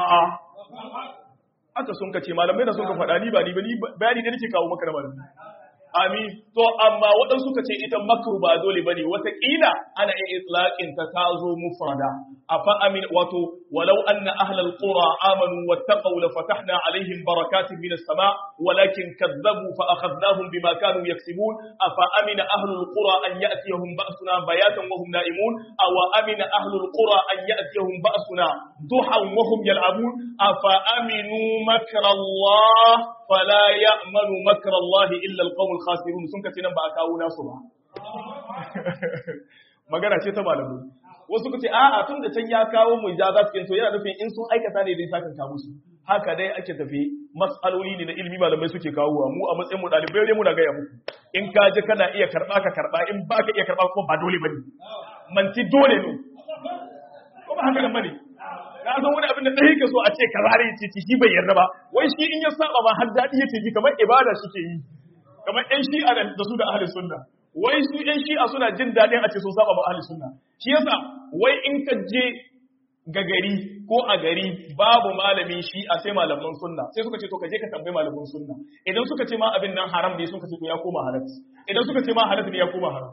haka sun kace malamai da sun ka faɗa ni ba ni ba ni bayani da nake kawo maka da malamai amin to amma waɗansu suka ce ita makru ba dole bane wataƙila ana yin itlaqin ta ta zo mufrada afa amin wato walau anna ahlal qura amanu wattaqaw la fatahna alaihim barakatin minas sama walakin kadzabu fa akhadnahum bima kanu yaksibun afa amina ahlul qura an ya'tiyahum ba'suna bayatan wa hum na'imun aw amina ahlul qura an ya'tiyahum ba'suna duhan wa hum yal'abun afa aminu makra Allah fala ya'manu makra Allah illa alqawmul khasirun sun kace nan ba a kawo nasu ba magana ce ta malamai wasu kace a'a tun da can ya kawo mu ja za su kinto yana nufin in sun aikata ne dai sakan ka musu haka dai ake tafi mas'aloli ne na ilimi malamai suke kawo mu a matsayin mu dalibai dai muna gaya muku in ka je kana iya karba ka karba in ba ka iya karba kuma ba dole bane manti dole ne ko ba haka nan bane ka san wani abin da ɗaya ka so a ce ka zare ce shi bai yarda ba wai shi in ya saba ma har daɗi yake ji kamar ibada suke yi kamar ƴan shi'a da su da ahli sunna wai su ƴan shi'a suna jin daɗin a ce sun saba ma ahli sunna shi yasa wai in ka je ga gari ko a gari babu malamin shi'a sai malaman sunna sai suka ce to ka je ka tambayi malaman sunna idan suka ce ma abin nan haram ne suka ce to ya koma halal idan suka ce ma halal ne ya koma haram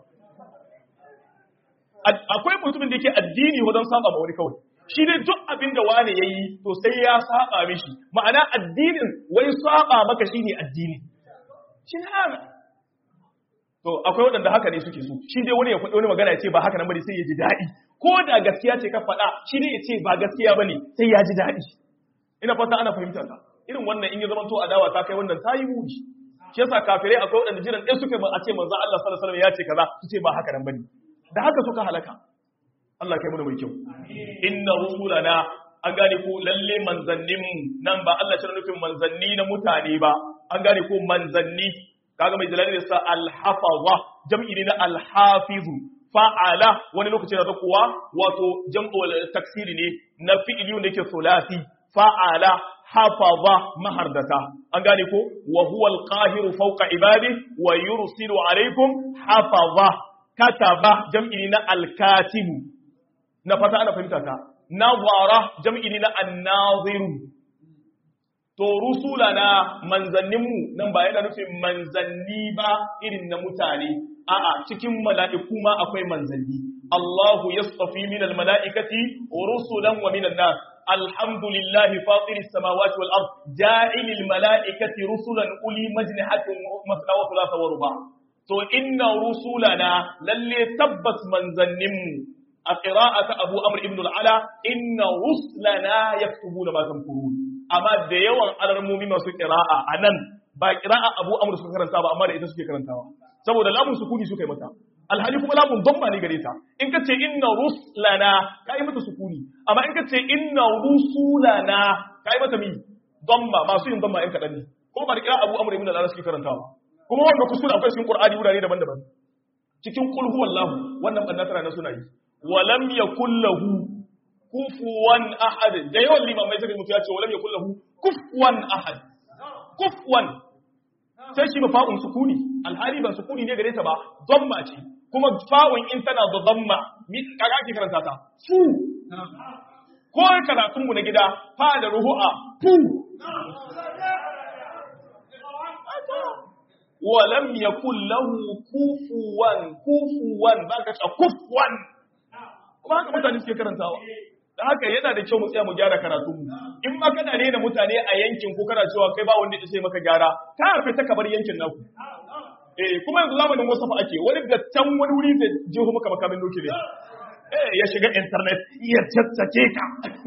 akwai mutumin da yake addini wajen saba ma wani kawai shi ne duk abin da wane ya yi to sai ya saba mishi ma'ana addinin wai saba maka shi ne addini shi ne hana to akwai waɗanda haka ne suke so shi dai wani ya faɗi wani magana ya ce ba haka nan bane sai ya ji daɗi ko da gaskiya ce ka faɗa shi ne ya ce ba gaskiya bane sai ya ji daɗi ina fata ana fahimta ka irin wannan in ya zama to adawa ta kai wannan ta yi muni shi yasa kafirai akwai waɗanda jiran ɗaya suka a ce manzo Allah sallallahu alaihi wasallam ya ce kaza su ce ba haka nan bane da haka suka halaka Allah kai mana mai kyau inna rusulana an gane ko lalle manzanninmu nan ba Allah shi nufin manzanni na mutane ba an gane ko manzanni kaga mai jalali da sa alhafaza jam'i ne na alhafizu fa'ala wani lokaci da kuwa wato jam'u taksiri ne na fi'ili ne yake sulasi fa'ala hafaza mahardata an gane ko wa huwa alqahiru fawqa ibadi wa yursilu alaikum hafaza kataba jam'i na alkatibu na fata ana fahimta ta nazara jam'i ne na annaziru to rusulana manzanninmu nan ba yana nufin manzanni ba irin na mutane a'a cikin mala'iku ma akwai manzanni Allahu yastafi min almala'ikati rusulan wa min an-nas alhamdulillahi fatiris samawati wal ard ja'ilil mala'ikati rusulan uli majnihatin masna wa thulatha wa ruba to inna rusulana lalle tabbas manzanninmu a qira'ata Abu Amr ibn al-Ala inna rusulana yaktubuna ma tamkurun amma da yawan alarmomi masu qira'a anan ba qira'a Abu Amr suka karanta ba amma da ita suke karantawa saboda lamun sukuni suka yi mata alhali kuma lamun damma ne gare ta in ka ce inna rusulana ka yi mata sukuni amma in ka ce inna rusulana ka yi mata mi damma masu yin damma yan kaɗan ne kuma ba da qira'a Abu Amr ibn al-Ala suke karantawa kuma wanda kuskure akwai cikin Qur'ani wurare daban-daban cikin qul huwallahu wannan banna tana suna yi walam yakul lahu kufuwan ahad da yawan limamai suka mutu ya ce walam yakul lahu kufuwan ahad kufuwan sai shi ba fa'un sukuni alhali ban sukuni ne gare ta ba dhamma ce kuma fa'un in tana da dhamma mi kaga ake karanta ta fu ko karatun mu na gida fa da ruhu'a fu walam yakul lahu kufuwan kufuwan zaka ce kufuwan kuma haka mutane suke karantawa da haka yana da kyau mu tsaya mu gyara karatu mu in ma kana rena mutane a yankin ko kana cewa kai ba wanda ya sai maka gyara ka harfe ta kabar yankin naku eh kuma yanzu zamanin wasafa ake wani da can wani wuri da jeho maka makamin doki ne eh ya shiga internet ya tattake ka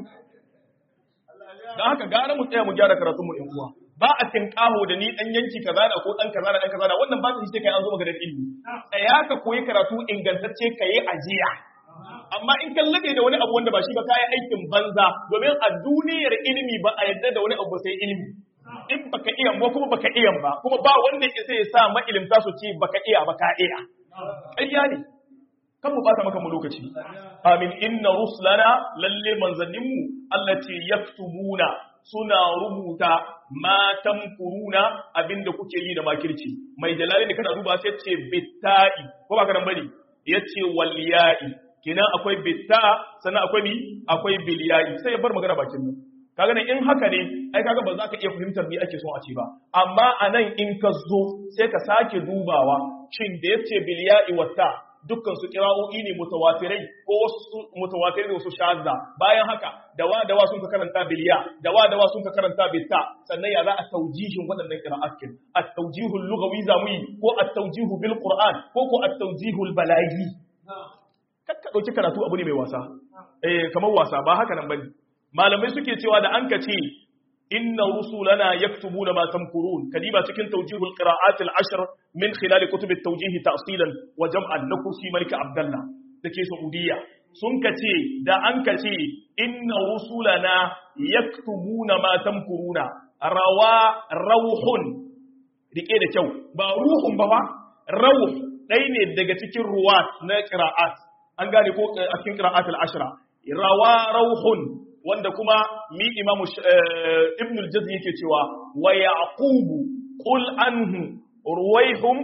da haka gara mu tsaya mu gyara karatu mu ɗan uwa ba a tinkaho da ni dan yanki kaza da ko dan kaza da dan kaza da wannan ba su sai kai an zo maka da ilimi tsaya ka koyi karatu ingantacce kai ajiya amma in kan lade da wani abu wanda ba shi ba kayan aikin banza domin a duniyar ilimi ba a yadda da wani abu sai ilimi in baka iya ba kuma baka iya ba kuma ba wanda ke sai ya sa ma'ilimta su ce baka iya ba ka iya ƙarya ne kan mu bata maka mu lokaci amin inna rusulana lalle manzanninmu Allah ce yaktubuna suna rubuta ma tamkuruna abinda kuke yi da makirci mai jalali da kana duba sai ce bitta'i ko ba ka nan bane yace wal ya'i kenan akwai bitta sannan akwai mi akwai biliyayi sai ya bar magana bakin nan kaga nan in haka ne ai kaga ba za ka iya fahimtar me ake son a ce ba amma anan in ka zo sai ka sake dubawa shin da yace biliyayi wata dukkan su kira'o'i ne mutawatirai ko wasu mutawatirai da wasu shazza bayan haka dawa dawa sun ka karanta biliya dawa dawa sun ka karanta bitta sannan ya za a taujihin waɗannan qira'atin at-tawjihul lughawi zamu ko at-tawjihu bil qur'an ko ko at-tawjihul balaghi kakka ɗauki karatu abu ne mai wasa eh kamar wasa ba haka nan bane malamai suke cewa da an ka ce inna rusulana yaktubuna ma tamkurun kadiba cikin tawjihul qira'at al-ashr min khilal kutub at-tawjih ta'silan wa jam'an na kursi malik abdullah dake saudiya sun ka ce da an ka ce inna rusulana yaktubuna ma tamkuruna rawa rauhun rike da kyau ba ruhun ba ba rauh ɗaya ne daga cikin ruwat na qira'at an gane ko a cikin qira'at al-ashra rawa rauhun wanda kuma mi imamu ibn al-jazzi yake cewa wa yaqubu qul anhu ruwaihum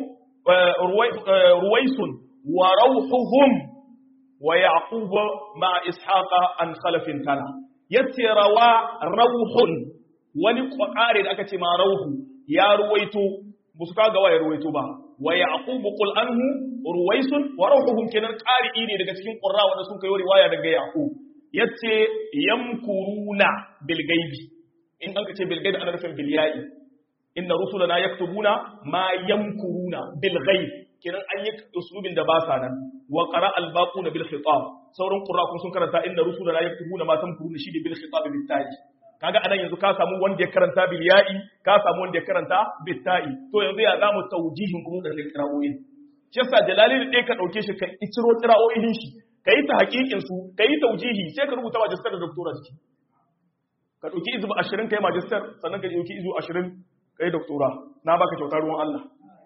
ruwaisun wa rauhuhum wa yaqub ma ishaqa an khalafin tana yace rawa rauhun wani kwakare da aka ce ma rauhu ya ruwaito musu kaga wa ya ruwaito ba wa yaqubu qul anhu ruwaisun wa ruhuhum kenan qari'i ne daga cikin qurra wanda sun kai riwaya daga yaqub yace yamkuruna bil gaibi in an ce bil gaibi ana nufin bil ya'i inna rusulana yaktubuna ma yamkuruna bil ghaib kenan an yi uslubin da ba sa nan wa qara al baquna bil khitab sauran qurra kun sun karanta inna rusulana yaktubuna ma tamkuruna shi bil khitab bil ta'i kaga anan yanzu ka samu wanda ya karanta bil ya'i ka samu wanda ya karanta bil ta'i to yanzu ya zamu tawjihin kuma da qira'o'i shi yasa jalali da ka dauke shi ka iciro qira'o'in shi kai ta hakikin su kai tawjihi sai ka rubuta magister da doctora ciki ka dauki izu 20 kai magister sannan ka dauki izu 20 kai doctora na baka kyautar ruwan Allah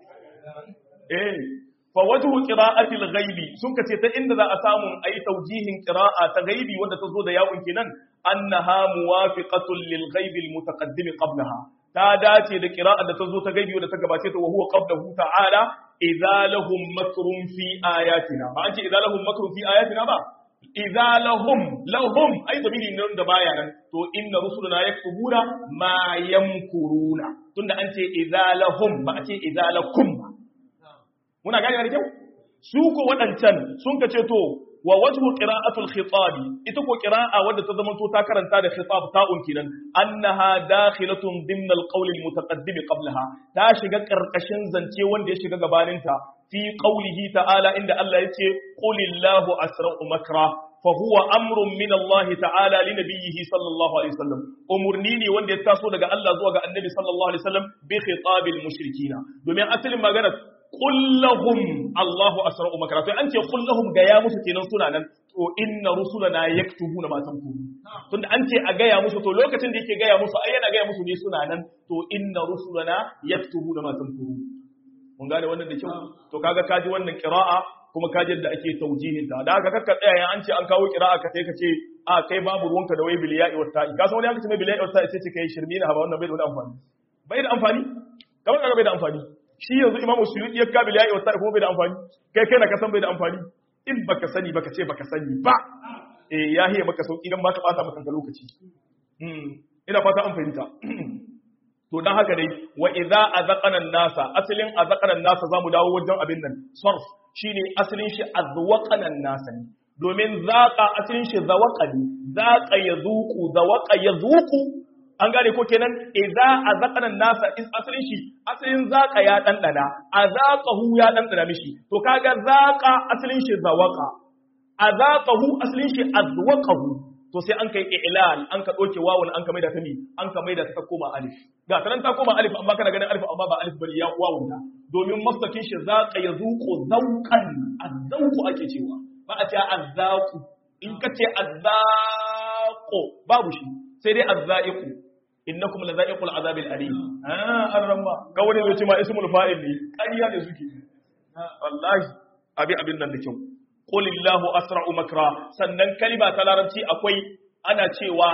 eh fa wajhu qira'atil ghaibi sun kace ta inda za a samu ayi tawjihin qira'a ta ghaibi wanda ta zo da yawon kenan annaha muwafiqatun lil ghaibi al mutaqaddim qablaha ta dace da qira'a da ta zo ta ghaibi wanda ta gabace ta wa huwa qablahu ta'ala idza lahum makrun fi ayatina ba an ce idza lahum makrun fi ayatina ba idza lahum lahum ai zamiri ne da baya nan to inna rusuluna yaktubuna ma yamkuruna tunda an ce idza lahum ba a ce idza lakum ba muna gane da kyau su ko waɗancan sun ka ce to wa wajhu qira'atul khitabi ita ko qira'a wadda ta zama to ta karanta da khitab ta'un kinan annaha dakhilatun dimna al-qawl al-mutaqaddim qablaha ta shiga karkashin zance wanda ya shiga gabaninta fi qawlihi ta'ala inda Allah yace qulillahu asra'u makra fa huwa amrun min Allah ta'ala li nabiyhi sallallahu alaihi wasallam umurni ne wanda ya taso daga Allah zuwa ga annabi sallallahu alaihi wasallam bi khitabil mushrikina domin asalin magana kullahum Allahu asra'u makara to an ce kullahum ga ya musu kenan suna nan to inna rusulana yaktubuna ma tanqulu tunda an ce a gaya musu to lokacin da yake gaya musu ai yana gaya musu ne suna nan to inna rusulana yaktubuna ma tanqulu mun gane wannan da kyau to kaga kaji wannan qira'a kuma kaji da ake taujihin ta da haka kakka tsaya an ce an kawo qira'a ka sai ka ce a kai babu ruwanka da wai biliya'i wa ta'i ka san wani aka ce mai biliya'i wa ta'i sai ce kai shirmi na haba wannan bai da amfani bai da amfani kamar kaga bai da amfani shi yanzu imamu suyuti ya kabil ya'i wata kuma bai da amfani kai kai na kasan bai da amfani in baka sani baka ce baka sani ba eh ya hiye maka sauki dan baka bata maka lokaci hmm ina fata an fahimta to dan haka dai wa idza azaqana nasa asalin azaqana nasa zamu dawo wajen abin nan sarf shine asalin shi azwaqana nasa ne domin zaqa asalin shi zawaqani zaqa yazuqu zawaqa yazuqu an gane ko kenan idza azaqana nasa is asalin shi asalin zaqa ya dandana azaqahu ya dandana mishi to kaga zaqa asalin shi zawaqa azaqahu asalin shi azwaqahu to sai an kai i'lal an ka doke wawun an ka maida ta mi an ka maida ta koma alif ga tanan ta koma alif amma kana ganin alif amma ba alif bane ya wawun ta domin masakin shi zaqa yazuqu zawqan azzauqu ake cewa ba a ce azzaqu in ka ce azzaqu babu shi sai dai azzaiqu innakum lazaiqul azabil alim ah arrama ga wani zai ce ma ismul fa'il ne ƙarya ne suke wallahi abi abin nan da kyau qulillahu asra'u makra sannan kalima ta larabci akwai ana cewa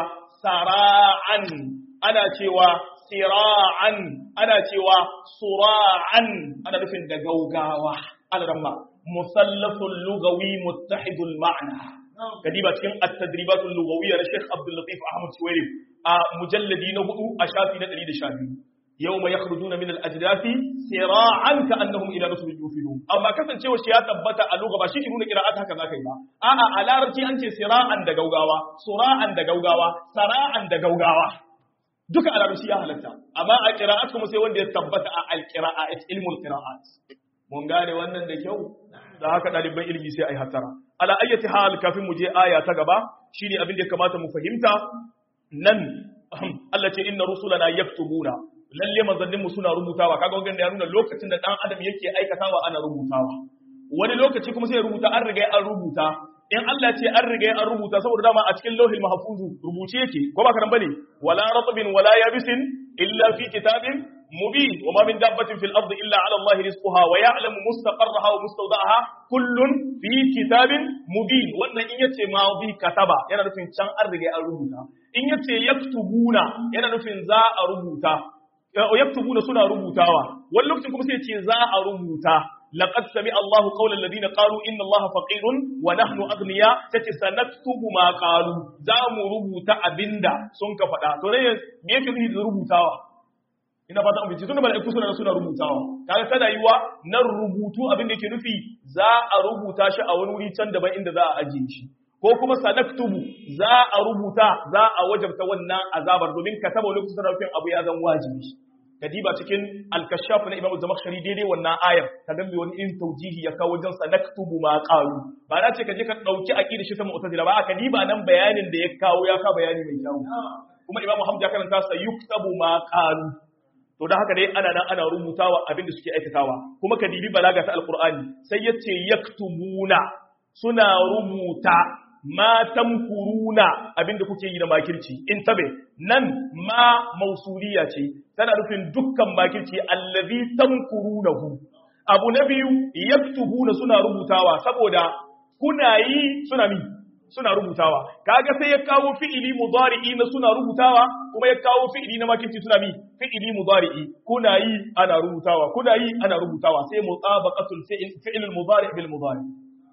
sara'an ana cewa sira'an ana cewa sura'an ana nufin da gaugawa alramma musallafun lugawi muttahidul ma'na kadiba cikin at-tadribatul lughawiyya na Sheikh Abdul Latif Ahmad Suwairi a mujalladi na hudu a shafi na 112 yawma yakhrujuna min al-ajdathi sira'an ka'annahum ila nusbin yufidun amma kasancewa shi ya tabbata a lugha ba shi ke nuna qira'at haka zaka yi ba a'a a larabci an ce sira'an da gaugawa sura'an da gaugawa sara'an da gaugawa duka a larabci ya halatta amma a qira'at kuma sai wanda ya tabbata a al-qira'at ilmul qira'at mun gane wannan da kyau da haka ɗaliban ilimi sai a yi hatara. Ala ayyati hal kafin mu je aya ta gaba shine abin da ya kamata mu fahimta nan Allah ce inna rusulana yaktubuna lalle manzannin mu suna rubutawa kaga wannan ya nuna lokacin da dan adam yake aikatawa ana rubutawa wani lokaci kuma sai ya rubuta an riga an rubuta in Allah ce an riga an rubuta saboda dama a cikin lauhil mahfuzu rubuce yake ko ba karan bane wala ratbin wala yabisin illa fi kitabin مبين وما من دابة في الأرض إلا على الله رزقها ويعلم مستقرها ومستودعها كل في كتاب مبين وأن إن يتي ماضي كتبا ينا نفين شان أرغي أرغوتا إن يتي يكتبون ينا نفين زا أرغوتا ويكتبون سنة رغوتاوا واللوكت كم سيتي زا أرغوتا لقد سمع الله قول الذين قالوا إن الله فقير ونحن أغنياء تتي سنكتب ما قالوا زام رغوتا أبندا سنك فدا توني بيكي ذي رغوتاوا ina fata an fice tunda mala'iku suna suna rubutawa kaga kada yiwa nan rubutu abin da yake nufi za a rubuta shi a wani wuri can daban inda za a ajiye shi ko kuma sanaktubu za a rubuta za a wajabta wannan azabar domin ka taba lokacin da rufin abu ya zan wajibi kadiba cikin al-kashaf na imamu zamakhshari daidai wannan ayar ka gambe wani in taujihi ya kawo wajen sanaktubu ma qalu ba na ce ka je ka dauki aqida shi ta mu'tazila ba ka diba nan bayanin da ya kawo ya ka bayani mai kyau kuma imamu hamza ya karanta sa yuktabu ma qalu to da haka dai ana nan ana rubutawa abin da suke aikatawa kuma ka dibi balaga ta alqur'ani sai yace yaktumuna suna rubuta ma tamkuruna abin da kuke yi na makirci in tabe nan ma mausuliya ce tana nufin dukkan makirci allazi tamkurunahu abu na biyu yaktubuna suna rubutawa saboda kuna yi suna mi suna rubutawa kaga sai ya kawo fi'ili mudari'i na suna rubutawa kuma ya kawo fi'ili na makirci suna mi fi'ili mudari'i kuna yi ana rubutawa kuna yi ana rubutawa sai mutabaqatul fi'il fi'il mudari' bil mudari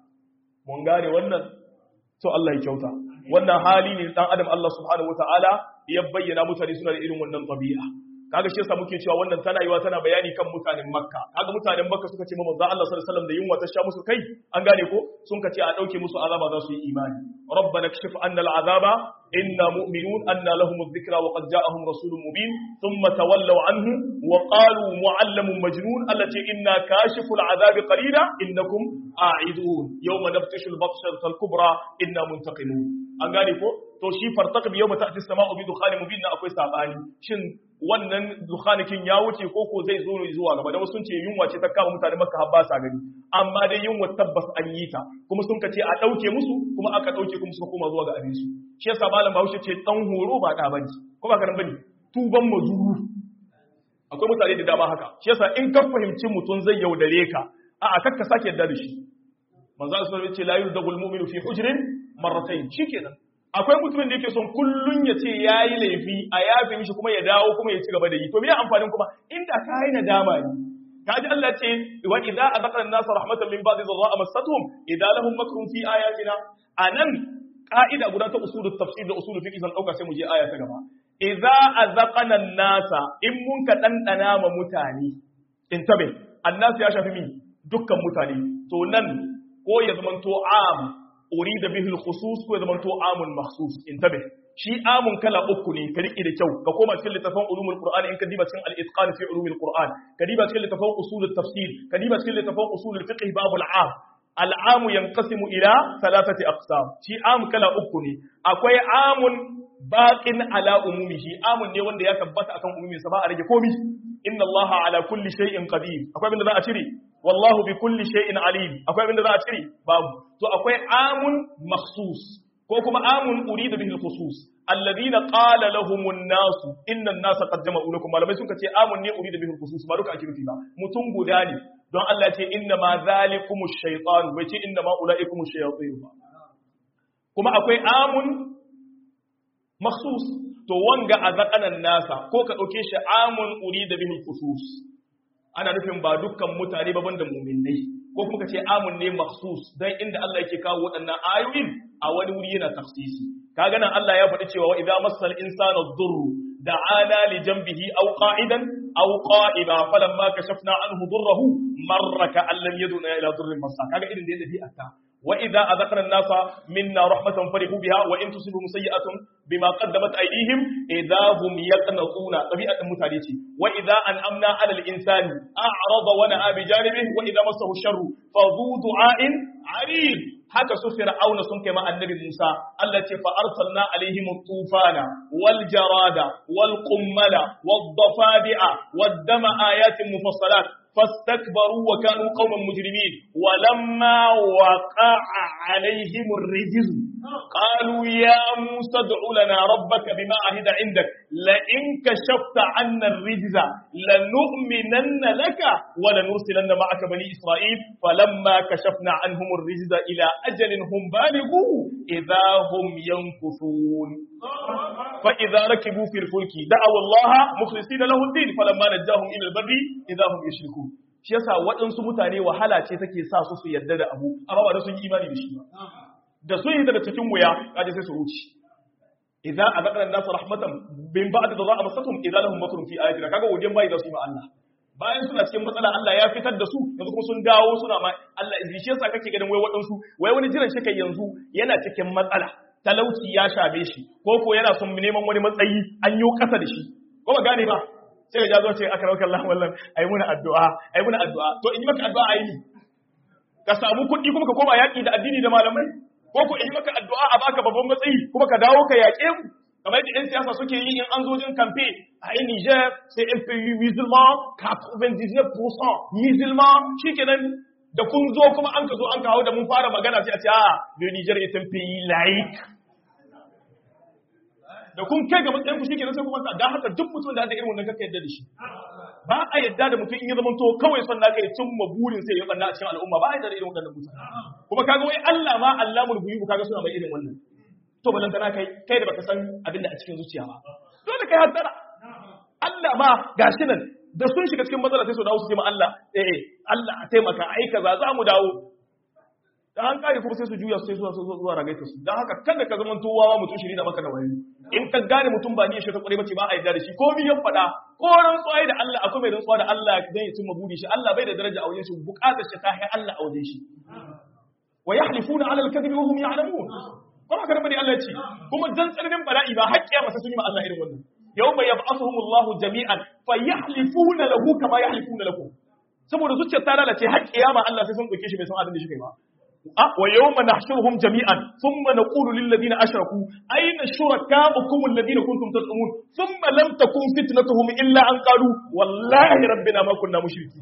mun gane wannan to Allah ya kyauta wannan hali ne dan adam Allah subhanahu wataala ya bayyana mutane suna da irin wannan tabi'a kaga shi yasa muke cewa wannan tana yiwa tana bayani kan mutanen makka kaga mutanen makka suka ce manzo Allah sallallahu alaihi wasallam da yunwa ta sha musu kai an gane ko sun ka ce a dauke musu azaba za su yi imani rabbana kashif anna al'azaba inna mu'minun anna lahum adh-dhikra wa qad ja'ahum rasulun mubin thumma tawallaw anhu wa qalu mu'allamun majnun allati inna kashifu al'azabi qalila innakum a'idun yawma naftishu al-batshata al-kubra inna muntaqimun an gane ko to shi fartaqib yawma ta'ti as-sama'u bi dukhanin mubin na akwai sabani shin wannan dukhanikin ya wuce ko ko zai zo zuwa gaba da wasu sun ce yunwa ce ta kama mutane makka har ba sa gani amma dai yunwa tabbas an yi ta kuma sun kace a dauke musu kuma aka dauke kuma suka koma zuwa ga abin su shi yasa malam Bahaushe ce dan horo ba da bane ko ba karan bane tuban mazuru akwai mutane da dama haka shi yasa in ka fahimci mutun zai yaudare ka a'a kakka sake yarda da shi manzo Allah sallallahu alaihi wasallam ya ce la yuzdagul mu'minu fi hujrin marratayn shikenan akwai mutumin da yake son kullun ya ce ya yi laifi a yafe mishi kuma ya dawo kuma ya ci gaba da yi to me amfanin kuma inda ka yi nadama ne kaji Allah ce wa idza azaqna an-nasa rahmatan min ba'di dharra massatuhum idza lahum makrun fi ayatina anan ka'ida guda ta usulul tafsir da usulul fiqh zan dauka sai mu je aya ta gaba idza azaqna an-nasa in mun ka dandana ma mutane intabe annas ya shafi mi dukkan mutane to nan ko ya zamanto am urida bihi al-khusus ko ya zamanto amun makhsus intabe shi amun kala uku ne ka riƙe da kyau ka koma cikin littafin ulumul qur'ani in ka diba cikin al-itqan fi ulumul qur'an ka diba cikin littafin usul tafsir ka diba cikin littafin usul fiqh babu al-am al-am yanqasimu ila thalathati aqsam shi am kala uku ne akwai amun baqin ala umumihi amun ne wanda ya tabbata akan umumin sa ba a rage komi inna allaha ala kulli shay'in qadir akwai abin da za a cire wallahu bi kulli shay'in alim akwai abin da za a cire babu to akwai amun makhsus ko kuma amun urida bihi al-khusus alladhina qala lahum an-nas inna an-nasa qad jama'u lakum malamai sun ce amun ne urida bihi al-khusus ba duka ake nufi ba mutum guda ne don Allah ya ce inna ma zalikum ash-shaytan bai ce inna ma ulaikum ash-shayatin ba kuma akwai amun makhsus to wanga azaqanan nasa ko ka dauke shi amun urida bihi al-khusus ana nufin ba dukkan mutane ba banda mu'minai ko kuma kace amun ne makhsus dan inda Allah yake kawo waɗannan ayoyin a wani wuri yana tafsisi kaga nan Allah ya faɗi cewa wa idza massal insana dhurru da'ana li janbihi aw qa'idan aw qa'ima falamma kashafna anhu dhurruhu marra ka allam yaduna ila dhurrin massa kaga irin da yadda ta wa idza azaqna an-nasa minna rahmatan farihu biha wa in tusibhum sayyi'atun bima qaddamat aydihim idza hum yaqnatuna tabi'atan mutane ce wa idza an'amna 'ala al-insani a'rada wa na'a bi janibihi wa idza massahu sharru fa dhu du'a'in 'arid haka su fir'auna sun kai ma annabi Musa Allah ce fa arsalna alaihim tufana wal jarada wal qummala wad dafadi'a wad dama ayatin mufassalat فاستكبروا وكانوا قوما مجرمين ولما وقع عليهم الرجز قالوا يا موسى ادع لنا ربك بما عهد عندك لئن كشفت عنا الرجز لنؤمنن لك ولنرسلن معك بني إسرائيل فلما كشفنا عنهم الرجز إلى أجل هم بالغوه إذا هم ينكثون فإذا ركبوا في الفلك دعوا الله مخلصين له الدين فلما نجاهم إلى البر إذا هم يشركون shi yasa waɗansu mutane wahala ce take sa su su yarda da abu amma ba da sun yi imani da shi ba da sun yi daga cikin wuya kaje sai su ruci idza azaqna an-nas rahmatan bin ba'd dharra masatum idza lahum makrun fi ayatina kaga wajen bai da su ma Allah bayan suna cikin matsala Allah ya fitar da su yanzu kuma sun dawo suna ma Allah shi yasa kake ganin wai waɗansu wai wani jiran shi kai yanzu yana cikin matsala talauci ya shabe shi ko ko yana son neman wani matsayi an yi kasa da shi ko ba gane ba sai ya zo ce aka rauka Allah wallan ai muna addu'a ai muna addu'a to in yi maka addu'a ai ni ka samu kuɗi kuma ka koma yaƙi da addini da malamai ko ko in yi maka addu'a a baka babban matsayi kuma ka dawo ka yaƙe mu kamar yadda 'yan siyasa suke yi in an zo jin kamfe a yi Niger sai un pays musulman 99% musulman shikenan da kun zo kuma an ka zo an kawo da mun fara magana sai a ce a le Niger est un pays laïque da kun kai ga matsayin ku shi kenan sai kuma ta dan haka duk mutum da da irin wannan kaka yadda da shi ba a yadda da mutum in ya zama to kawai son naka ya cimma burin sai ya banna a cikin al'umma ba a yadda da irin wannan mutane kuma kaga wai Allah ma Allahul guyub kaga suna mai irin wannan to balan kana kai kai da baka san abin da a cikin zuciya ba dole kai haddara Allah ma gashi nan da sun shiga cikin matsala sai su dawo su ce ma Allah eh Allah a taimaka ai kaza za mu dawo da an kare kuma sai su juya sai zuwa zuwa ragaita su dan haka kada ka zama towawa mutum shiri da maka da wani in ka gane mutum ba ni shi ta kware bace ba a yarda da shi ko mi ya faɗa ko rantsuwa da Allah akwai mai rantsuwa da Allah zai yi cimma buri shi Allah bai da daraja a wajen shi bukatar shi ta hai Allah a wajen shi wa yahlifuna ala al-kadhibi wa hum ya'lamun ba haka da bane Allah ya ce kuma dan tsananin bala'i ba haƙƙiya masa sun yi ma Allah irin wannan yawma yab'athuhum Allah jami'an fa yahlifuna lahu kama yahlifuna lakum saboda zuciyar ta lalace har kiyama Allah sai sun dauke shi bai san abin da shi kai ba wa yawma nahshuruhum jami'an thumma naqulu lil ladina ashraku ayna shurakaukum alladhina kuntum tad'umun thumma lam takun fitnatuhum illa an qalu wallahi rabbina ma kunna mushriki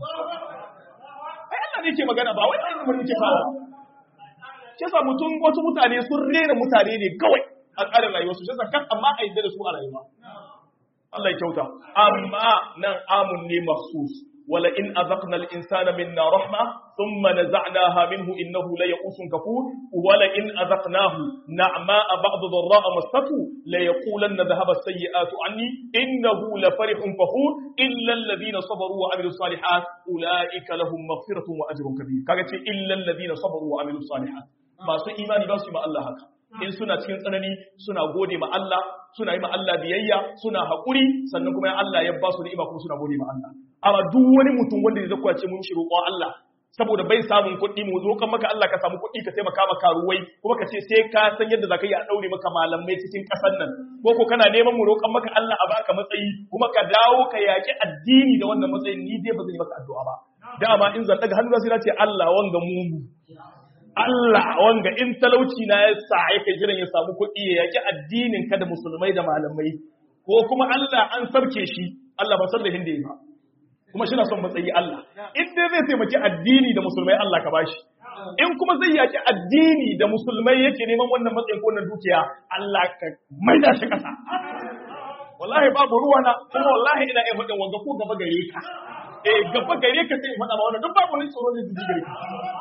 ai Allah ne ke magana ba wai Allah ne ke fara kisa mutum wasu mutane sun rena mutane ne kawai a tsarin rayuwarsu shi kan amma a yadda da su a rayuwa Allah ya kyauta amma nan amun ne mahsus wala in azaqna al-insana minna rahma thumma naza'naha minhu innahu la ya'usun kafur wala in azaqnahu na'ma'a ba'd dharra'a masatu la yaqulanna dhahaba as-sayyi'atu anni innahu la farihun fakhur illa alladhina sabaru wa 'amilus salihat ulaika lahum maghfiratun wa ajrun kabir kaga ce illa alladhina sabaru wa 'amilus salihat masu imani ba su yi ma Allah haka in suna cikin tsanani suna gode ma Allah suna yi ma Allah biyayya suna haƙuri sannan kuma Allah ya ba su ni'ima kuma suna gode ma Allah amma duk wani mutum wanda zai zakwace mun shi roƙon Allah saboda bai samun kuɗi mu zo kan maka Allah ka samu kuɗi ka taimaka maka ruwai kuma ka ce sai ka san yadda zaka yi a daure maka malamai cikin ƙasar nan ko ko kana neman mu roƙon maka Allah a baka matsayi kuma ka dawo ka yaki addini da wannan matsayin ni dai ba zan yi maka addu'a ba dama in zan daga hannu sai na ce Allah wanga mugu Allah wanga in talauci na ya sa yake jiran ya samu kuɗi ya yaki addinin ka da musulmai da malamai ko kuma Allah an sarke shi Allah ba san da hindi ba kuma shi na son matsayi Allah in dai zai taimaki addini da musulmai Allah ka bashi in kuma zai yaki addini da musulmai yake neman wannan matsayin ko wannan dukiya Allah ka maida shi kasa wallahi babu ruwa na kuma wallahi ina iya faɗin wanga ko gaba gare ka eh gaba gare ka sai in faɗa ma wannan duk babu ni tsoro ne jiji gare ka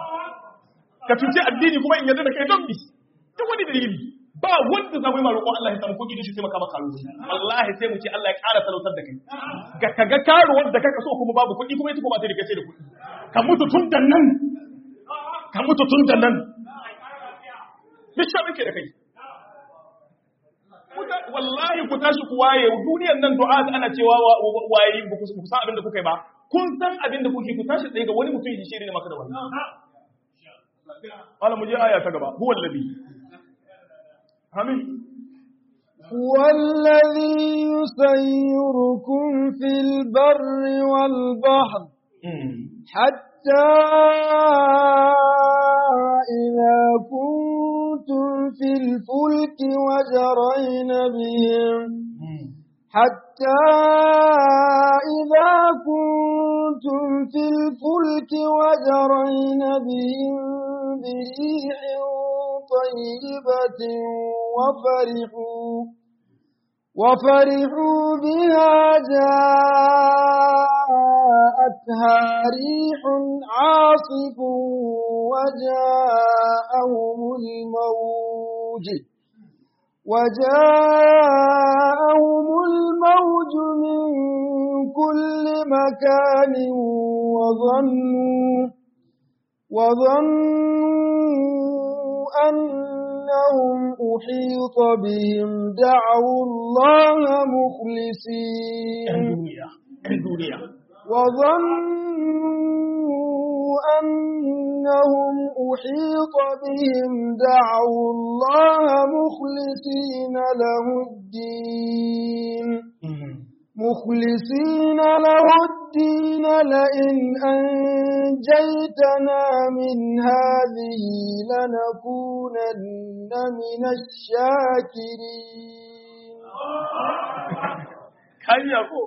ka cuce addini kuma in yarda da kai don bi duk wani dalili ba wanda za mu yi ma roƙon Allah ya samu kuɗi da shi sai maka maka ruwa wallahi sai mu ce Allah ya ƙara talautar da kai ga kaga karuwar da kaka so kuma babu kuɗi kuma ita kuma ta da kace da kuɗi ka mutu tun da nan ka mutu tun da nan bisha muke da kai wallahi ku tashi ku waye duniyar nan du'a ana cewa waye ba ku san abin da kuka yi ba kun san abin da kuke ku tashi tsaye ga wani mutum ya shiri ne maka da wannan قال مجھے آیا تھا گبا هو الذي آمين هو الذي يسيركم في البر والبحر حتى إذا كنتم في الفلك وجرين بهم حتى إذا كنتم في الفلك وجرين بهم بريح طيبة وفرحوا وفرحوا بها جاءتها ريح عاصف وجاءهم الموج وجاءهم الموج من كل مكان وظنوا وظنوا أنهم أحيط بهم دعوا الله مخلصين وظنوا أنهم أحيط بهم دعوا الله مخلصين له الدين مخلصين له الدين لئن أنجيتنا من هذه لنكونن من الشاكرين kan yako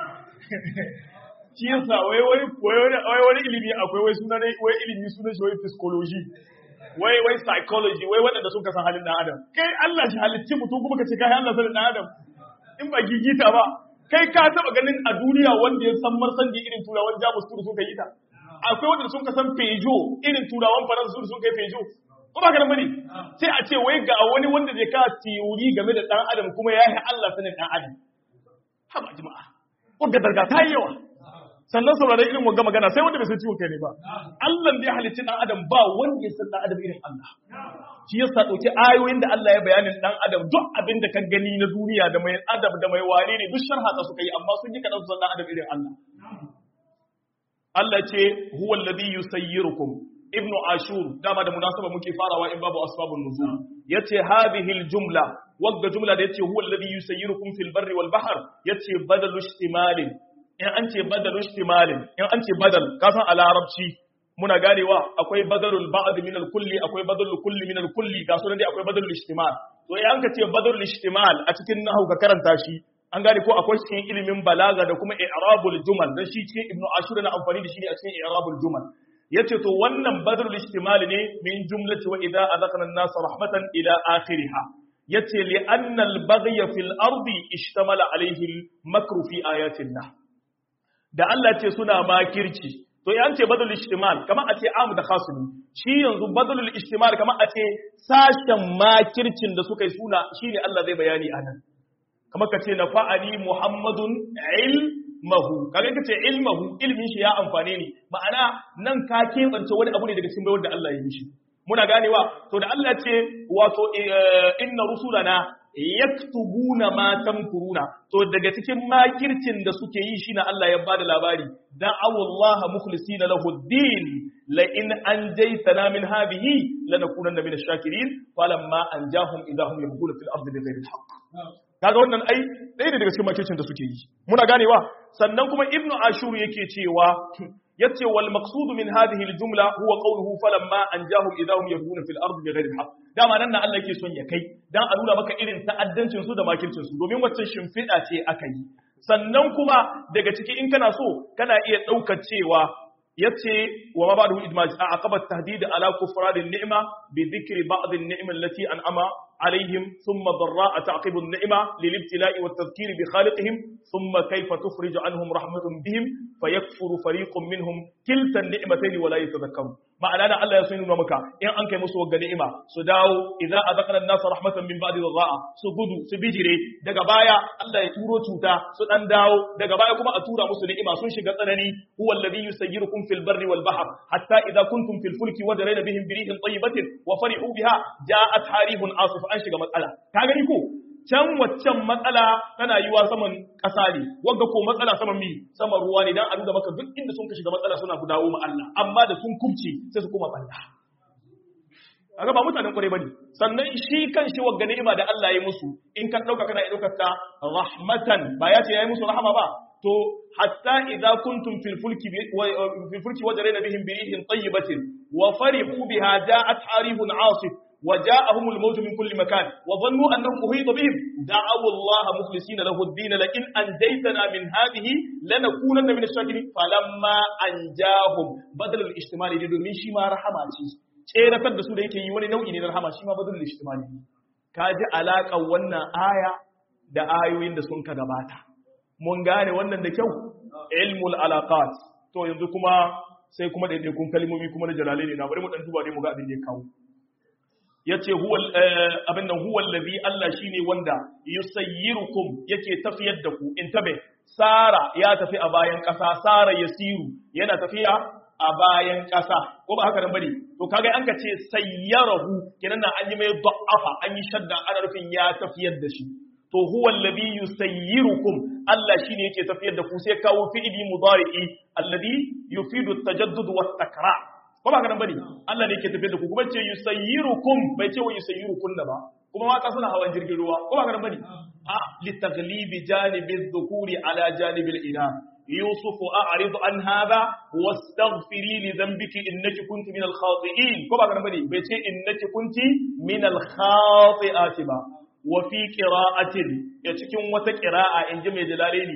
shi yasa wai wai wai wani ilimi akwai wai suna wai ilimi sunan shi wai psychology wai wai psychology wai waɗanda sun san halin ɗan adam kai Allah shi halicci mutum kuma ka ce kai Allah sanin ɗan adam in ba gigita ba kai ka taba ganin a duniya wanda ya san marsan da irin turawan jamus turu sun yi ta akwai wanda sun ka san fejo irin turawan faransa turu sun kai fejo ko ba ka bane sai a ce wai ga wani wanda zai ka teori game da dan adam kuma ya yi Allah sanin dan adam haba jama'a wanda darga ta yi yawa sannan saurare irin wanga magana sai wanda bai san ciwon kai ne ba Allah da ya halicci dan adam ba wanda ya san dan adam irin Allah shi yasa dauki ayoyin da Allah ya bayanin dan adam duk abin da ka gani na duniya da mai adam da mai wane ne duk sharha ta suka yi amma sun yi kadan su san dan adam irin Allah Allah ce huwa alladhi yusayyirukum ibnu ashur dama da munasaba muke farawa in babu asbabun nuzul yace hadhihi aljumla wagga jumla da yace huwa alladhi yusayyirukum fil barri wal bahr yace badalu ihtimalin in an ce badalu ihtimalin in an ce badal ka san a larabci muna ganewa akwai badalul ba'd min al kulli akwai badalul kulli min al kulli ga sunan dai akwai badalul ihtimal to in an ka ce badalul ihtimal a cikin nahwu ka karanta shi an gane ko akwai cikin ilimin balaga da kuma i'rabul jumal dan shi cikin ibnu ashur na amfani da shi ne a cikin i'rabul jumal yace to wannan badrul ihtimal ne min jumlati wa idza adaqna an-nas rahmatan ila akhiriha yace li anna al-baghya fil ardi ishtamala alayhi al-makru fi ayatin nah da Allah ce suna makirci to yan ce badrul ihtimal kamar a ce amu da khasumi shi yanzu badrul ihtimal kamar a ce sashen makircin da suka yi suna shine Allah zai bayani anan kamar ka ce nafa'ani muhammadun ilmahu kaga kace ilmahu ilmin shi ya amfane ni ma'ana nan ka kebance wani abu ne daga cikin bayar da Allah ya mishi muna ganewa to da Allah ce wato inna rusulana yaktubuna ma tamkuruna to daga cikin makircin da suke yi shi na Allah ya bada labari da'awu Allah mukhlisina lahu din la in anjaytana min hadhihi lanakunanna min ash-shakirin falamma anjahum idahum yabghuna fil ardi bighayri al-haqq kaga wannan ai ɗaya ne daga cikin makircin da suke yi muna ganewa sannan kuma ibnu ashur yake cewa yace wal maqsud min hadhihi al jumla huwa qawluhu falamma anjahum idahum yabghuna fil ardi bighayri al haqq dama nan Allah yake son ya kai dan a nuna maka irin ta'addancin su da makircin su domin wacce shimfiɗa ce aka yi sannan kuma daga ciki in kana so kana iya ɗaukar cewa yace wa ma ba'dahu idmaj a aqabat tahdid ala kufran ni'ma bi dhikri ba'd an-ni'ma allati an'ama عليهم ثم ضراء تعقب النعمة للابتلاء والتذكير بخالقهم ثم كيف تخرج عنهم رحمة بهم فيكفر فريق منهم كلتا النعمتين ولا يتذكرون معنى أنا الله يسوين مكا إن أنك مسوى النعمة سداو إذا أذقنا الناس رحمة من بعد ضراء سجدوا سبجري دقا بايا الله يتورو توتا سدان داو دقا بايا كما أتورا مسوى نعمة سنشي قطنني هو الذي يسيركم في البر والبحر حتى إذا كنتم في الفلك وجرين بهم بريح طيبة وفرحوا بها جاءت حريف عاصف an shiga matsala ka gani ko can waccan matsala tana yiwa saman ƙasa ne wanda ko matsala saman mi saman ruwa ne dan a nuna maka duk inda sun ka shiga matsala suna dawo ma Allah amma da sun kubce sai su koma banda kaga ba mutanen kwarai bane sannan shi kan shi wagga ni'ima da Allah ya musu in ka dauka kana daukar ta rahmatan ba ya ce yayi musu rahama ba to hatta idza kuntum fil fulki fil fulki wajrayna bihim bi rihin tayyibatin wa farihu biha ja'at harihun 'asif وجاءهم الموت من كل مكان وظنوا أنهم أحيط بهم دعوا الله مخلصين له الدين لئن أنجيتنا من هذه لنكونن من الشاكرين فلما أنجاهم بدل الاجتماعي دي domin shi ma rahama ce tseratar da su da yake yi wani nau'i ne na rahama shi ma badal ijtimali ka ji alaƙar wannan aya da ayoyin da sun ka gabata mun gane wannan da kyau ilmul alaqat to yanzu kuma sai kuma daidaikun kalmomi kuma na jalale ne na bari mu dan duba ne mu ga abin da ya kawo ya ce abin nan huwa lazi Allah shi ne wanda yusayyirukum yake tafiyar da ku in tabe Sara ya tafi a bayan ƙasa Sara yasiru yana tafiya a bayan ƙasa ko ba haka nan bane to kaga an ka ce sayyarahu kenan an yi mai da'afa an yi shadda ana rufin ya tafiyar da shi to huwa alladhi yusayyirukum Allah shine yake tafiyar da ku sai kawo fi'ili mudari'i alladhi yufidu at-tajaddud wat-takrar ko ba ka nan bane Allah ne yake tafiyar da ku kuma ce yusayyirukum bai ce wa yusayyirukum da ba kuma mata suna hawan jirgin ruwa ko ba ka nan bane a li taglibi janibi dhukuri ala janibi al-ina يوسف أعرض عن هذا واستغفري لذنبك إنك كنت من الخاطئين كما كان بدي بيتي إنك كنت من الخاطئات با وفي قراءة يتكون وتقراءة إن جمع جلالين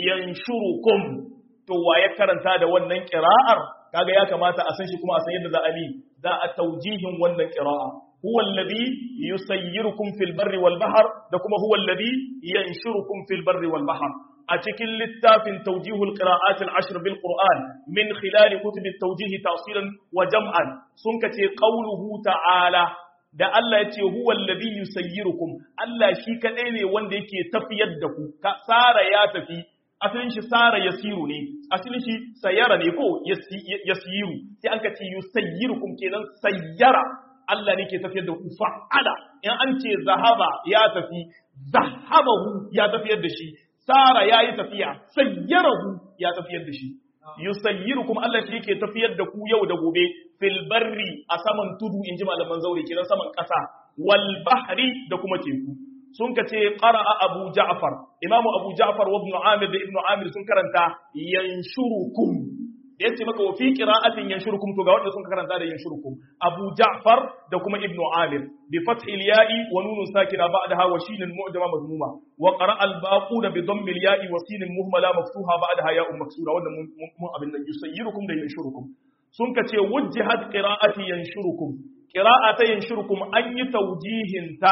ينشركم تو ويكرنتا da wannan qira'ar kaga ya kamata a san shi kuma a san yadda za a yi za a taujihin wannan qira'a huwa alladhi yusayyirukum fil barri wal bahr da kuma huwa alladhi yanshurukum fil barri wal bahr a cikin littafin tawjihul qira'at al ashr bil qur'an min khilal kutub at tawjih tafsilan wa jam'an sun kace qawluhu ta'ala da Allah ya ce huwa alladhi yusayyirukum Allah shi kadai ne wanda yake tafiyar da ku sara ya tafi asalin shi sara yasiru ne asalin shi sayara ne ko yasiru sai an ka ce yusayyirukum kenan sayyara Allah ne ke tafiyar da ku fa'ala in an ce zahaba ya tafi zahabahu ya tafiyar da shi sara ya yi tafiya sayyarahu ya tafiyar da shi yusayyirukum Allah shi yake tafiyar da ku yau da gobe fil barri a saman tudu inji malaman zaure kenan saman kasa wal bahri da kuma teku sun ka ce qara'a abu ja'far imamu abu ja'far wa ibn amir da ibn amir sun karanta yanshurukum da yace maka wa fi qira'atin yanshurukum to ga wanda sun karanta da yanshurukum abu ja'far da kuma ibn amir bi fathi al-ya'i wa nunun sakina ba'daha wa shin mu'jama mazmuma wa qara'a al-baqun bi dhammi al-ya'i wa sin muhmala maftuha ba'daha ya'un maksura wanda mun abin nan yusayyirukum da yanshurukum sun ka ce wujjihat qira'ati yanshurukum qira'ata yanshurukum an yi tawjihin ta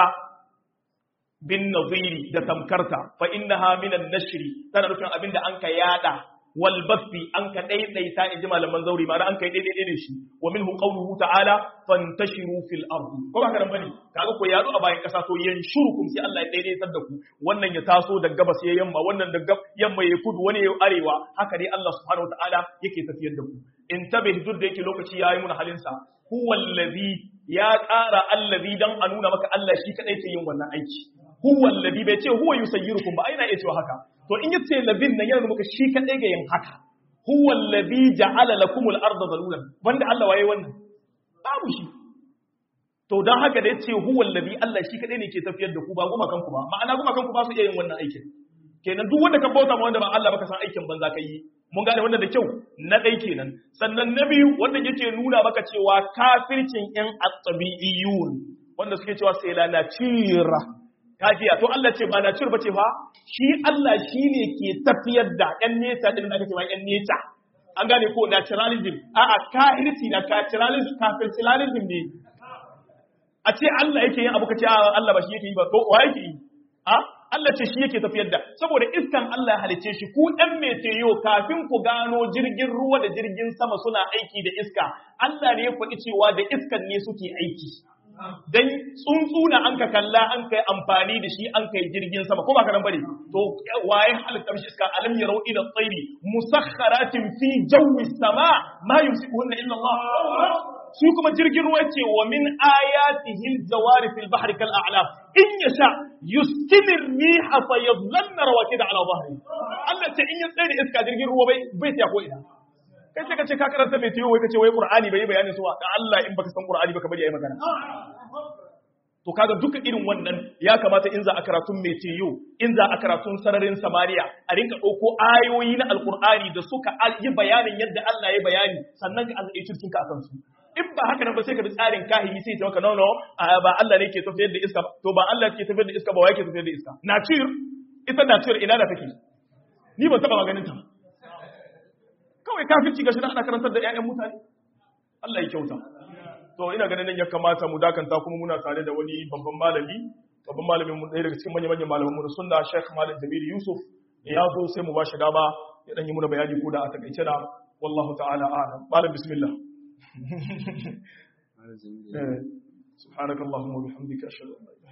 bin naziri da tamkarta fa innaha minan nashri tana nufin abinda an ka yada wal bathi an ka daidaita in ji malaman zauri ma an kai daidai da shi wa minhu qawluhu ta'ala fantashiru fil ardi ko ba karan bane kaga ko yado a bayan kasa to yanshurukum sai Allah ya daidaitar da ku wannan ya taso da gabas ya yamma wannan da yamma ya kudu wani ya arewa haka dai Allah subhanahu wa ta'ala yake tafiyar da ku in tabih duk da yake lokaci yayi mun halin sa huwa allazi ya ƙara allazi dan a nuna maka Allah shi kadai ke yin wannan aiki huwa allazi bai ce huwa yusayyirukum ba aina iya cewa haka to in yace labin nan yana muka shi kadai ga yin haka huwa allazi ja'ala lakumul arda zalulan wanda Allah waye wannan babu shi to dan haka da yace huwa allazi Allah shi kadai ne ke tafiyar da ku ba goma kanku ba ma'ana goma kanku ba su iya yin wannan aikin kenan duk wanda ka bauta ma wanda ba Allah ba ka san aikin banza kai yi mun gane wannan da kyau na ɗai kenan sannan na biyu wanda yake nuna maka cewa kafircin yan at-tabi'iyyun wanda suke cewa sai la natira kajiya to Allah ce ba natir bace fa shi Allah shine ke tafiyar da yan nesa din da aka ce ma yan nesa an gane ko naturalism a'a kafirci na naturalism kafircialism ne a ce Allah yake yin abu ka ce Allah ba shi yake yi ba to wa yake yi a Allah ce shi yake tafiyar da saboda iskan Allah ya halice shi ku ɗan meteyo kafin ku gano jirgin ruwa da jirgin sama suna aiki da iska Allah ne ya faɗi cewa da iskan ne suke aiki dan tsuntsuna an ka kalla an kai amfani da shi an kai jirgin sama ko ba ka nan bane to waye halittar shi iska alam yarau ila tsairi musakharatin fi jawi sama ma yumsikuhunna illa Allah su kuma jirgin ruwa ce wa min ayatihi aljawari fil bahri kal a'lam in yasha yuskinir riha fa yadhlanna rawakida ala dhahri Allah ce in ya tsaye da iska jirgin ruwa bai bai ta ko ina kai sai ka ce ka karanta mai tiyo wai ka ce wai qur'ani bai bayanin su da Allah in baka san qur'ani baka bari ayi magana to kaga duka irin wannan ya kamata in za a karatun mai tiyo in za a karatun sararin samariya a rinka ɗauko ayoyi na alqur'ani da suka yi bayanin yadda Allah ya bayani sannan ka azai cikin ka akan su in ba haka nan ba sai ka bi tsarin kahiri sai ta maka no no ba Allah ne ke tafiyar da iska to ba Allah ke tafiyar da iska ba wai ke tafiyar da iska nature ita nature ina da take ni ban taba maganin ta kawai kafirci gashi da ana karantar da ƴaƴan mutane Allah ya kyauta to ina ganin nan ya kamata mu dakanta kuma muna tare da wani babban malami babban malamin mu ɗaya daga cikin manyan manyan malaman mu da sunna Sheikh Malam Jamil Yusuf ya zo sai mu ba shi dama ya dan yi muna bayani ko da a takaice da wallahu ta'ala a'lam malam bismillah سبحانك اللهم وبحمدك أشهد أن لا إله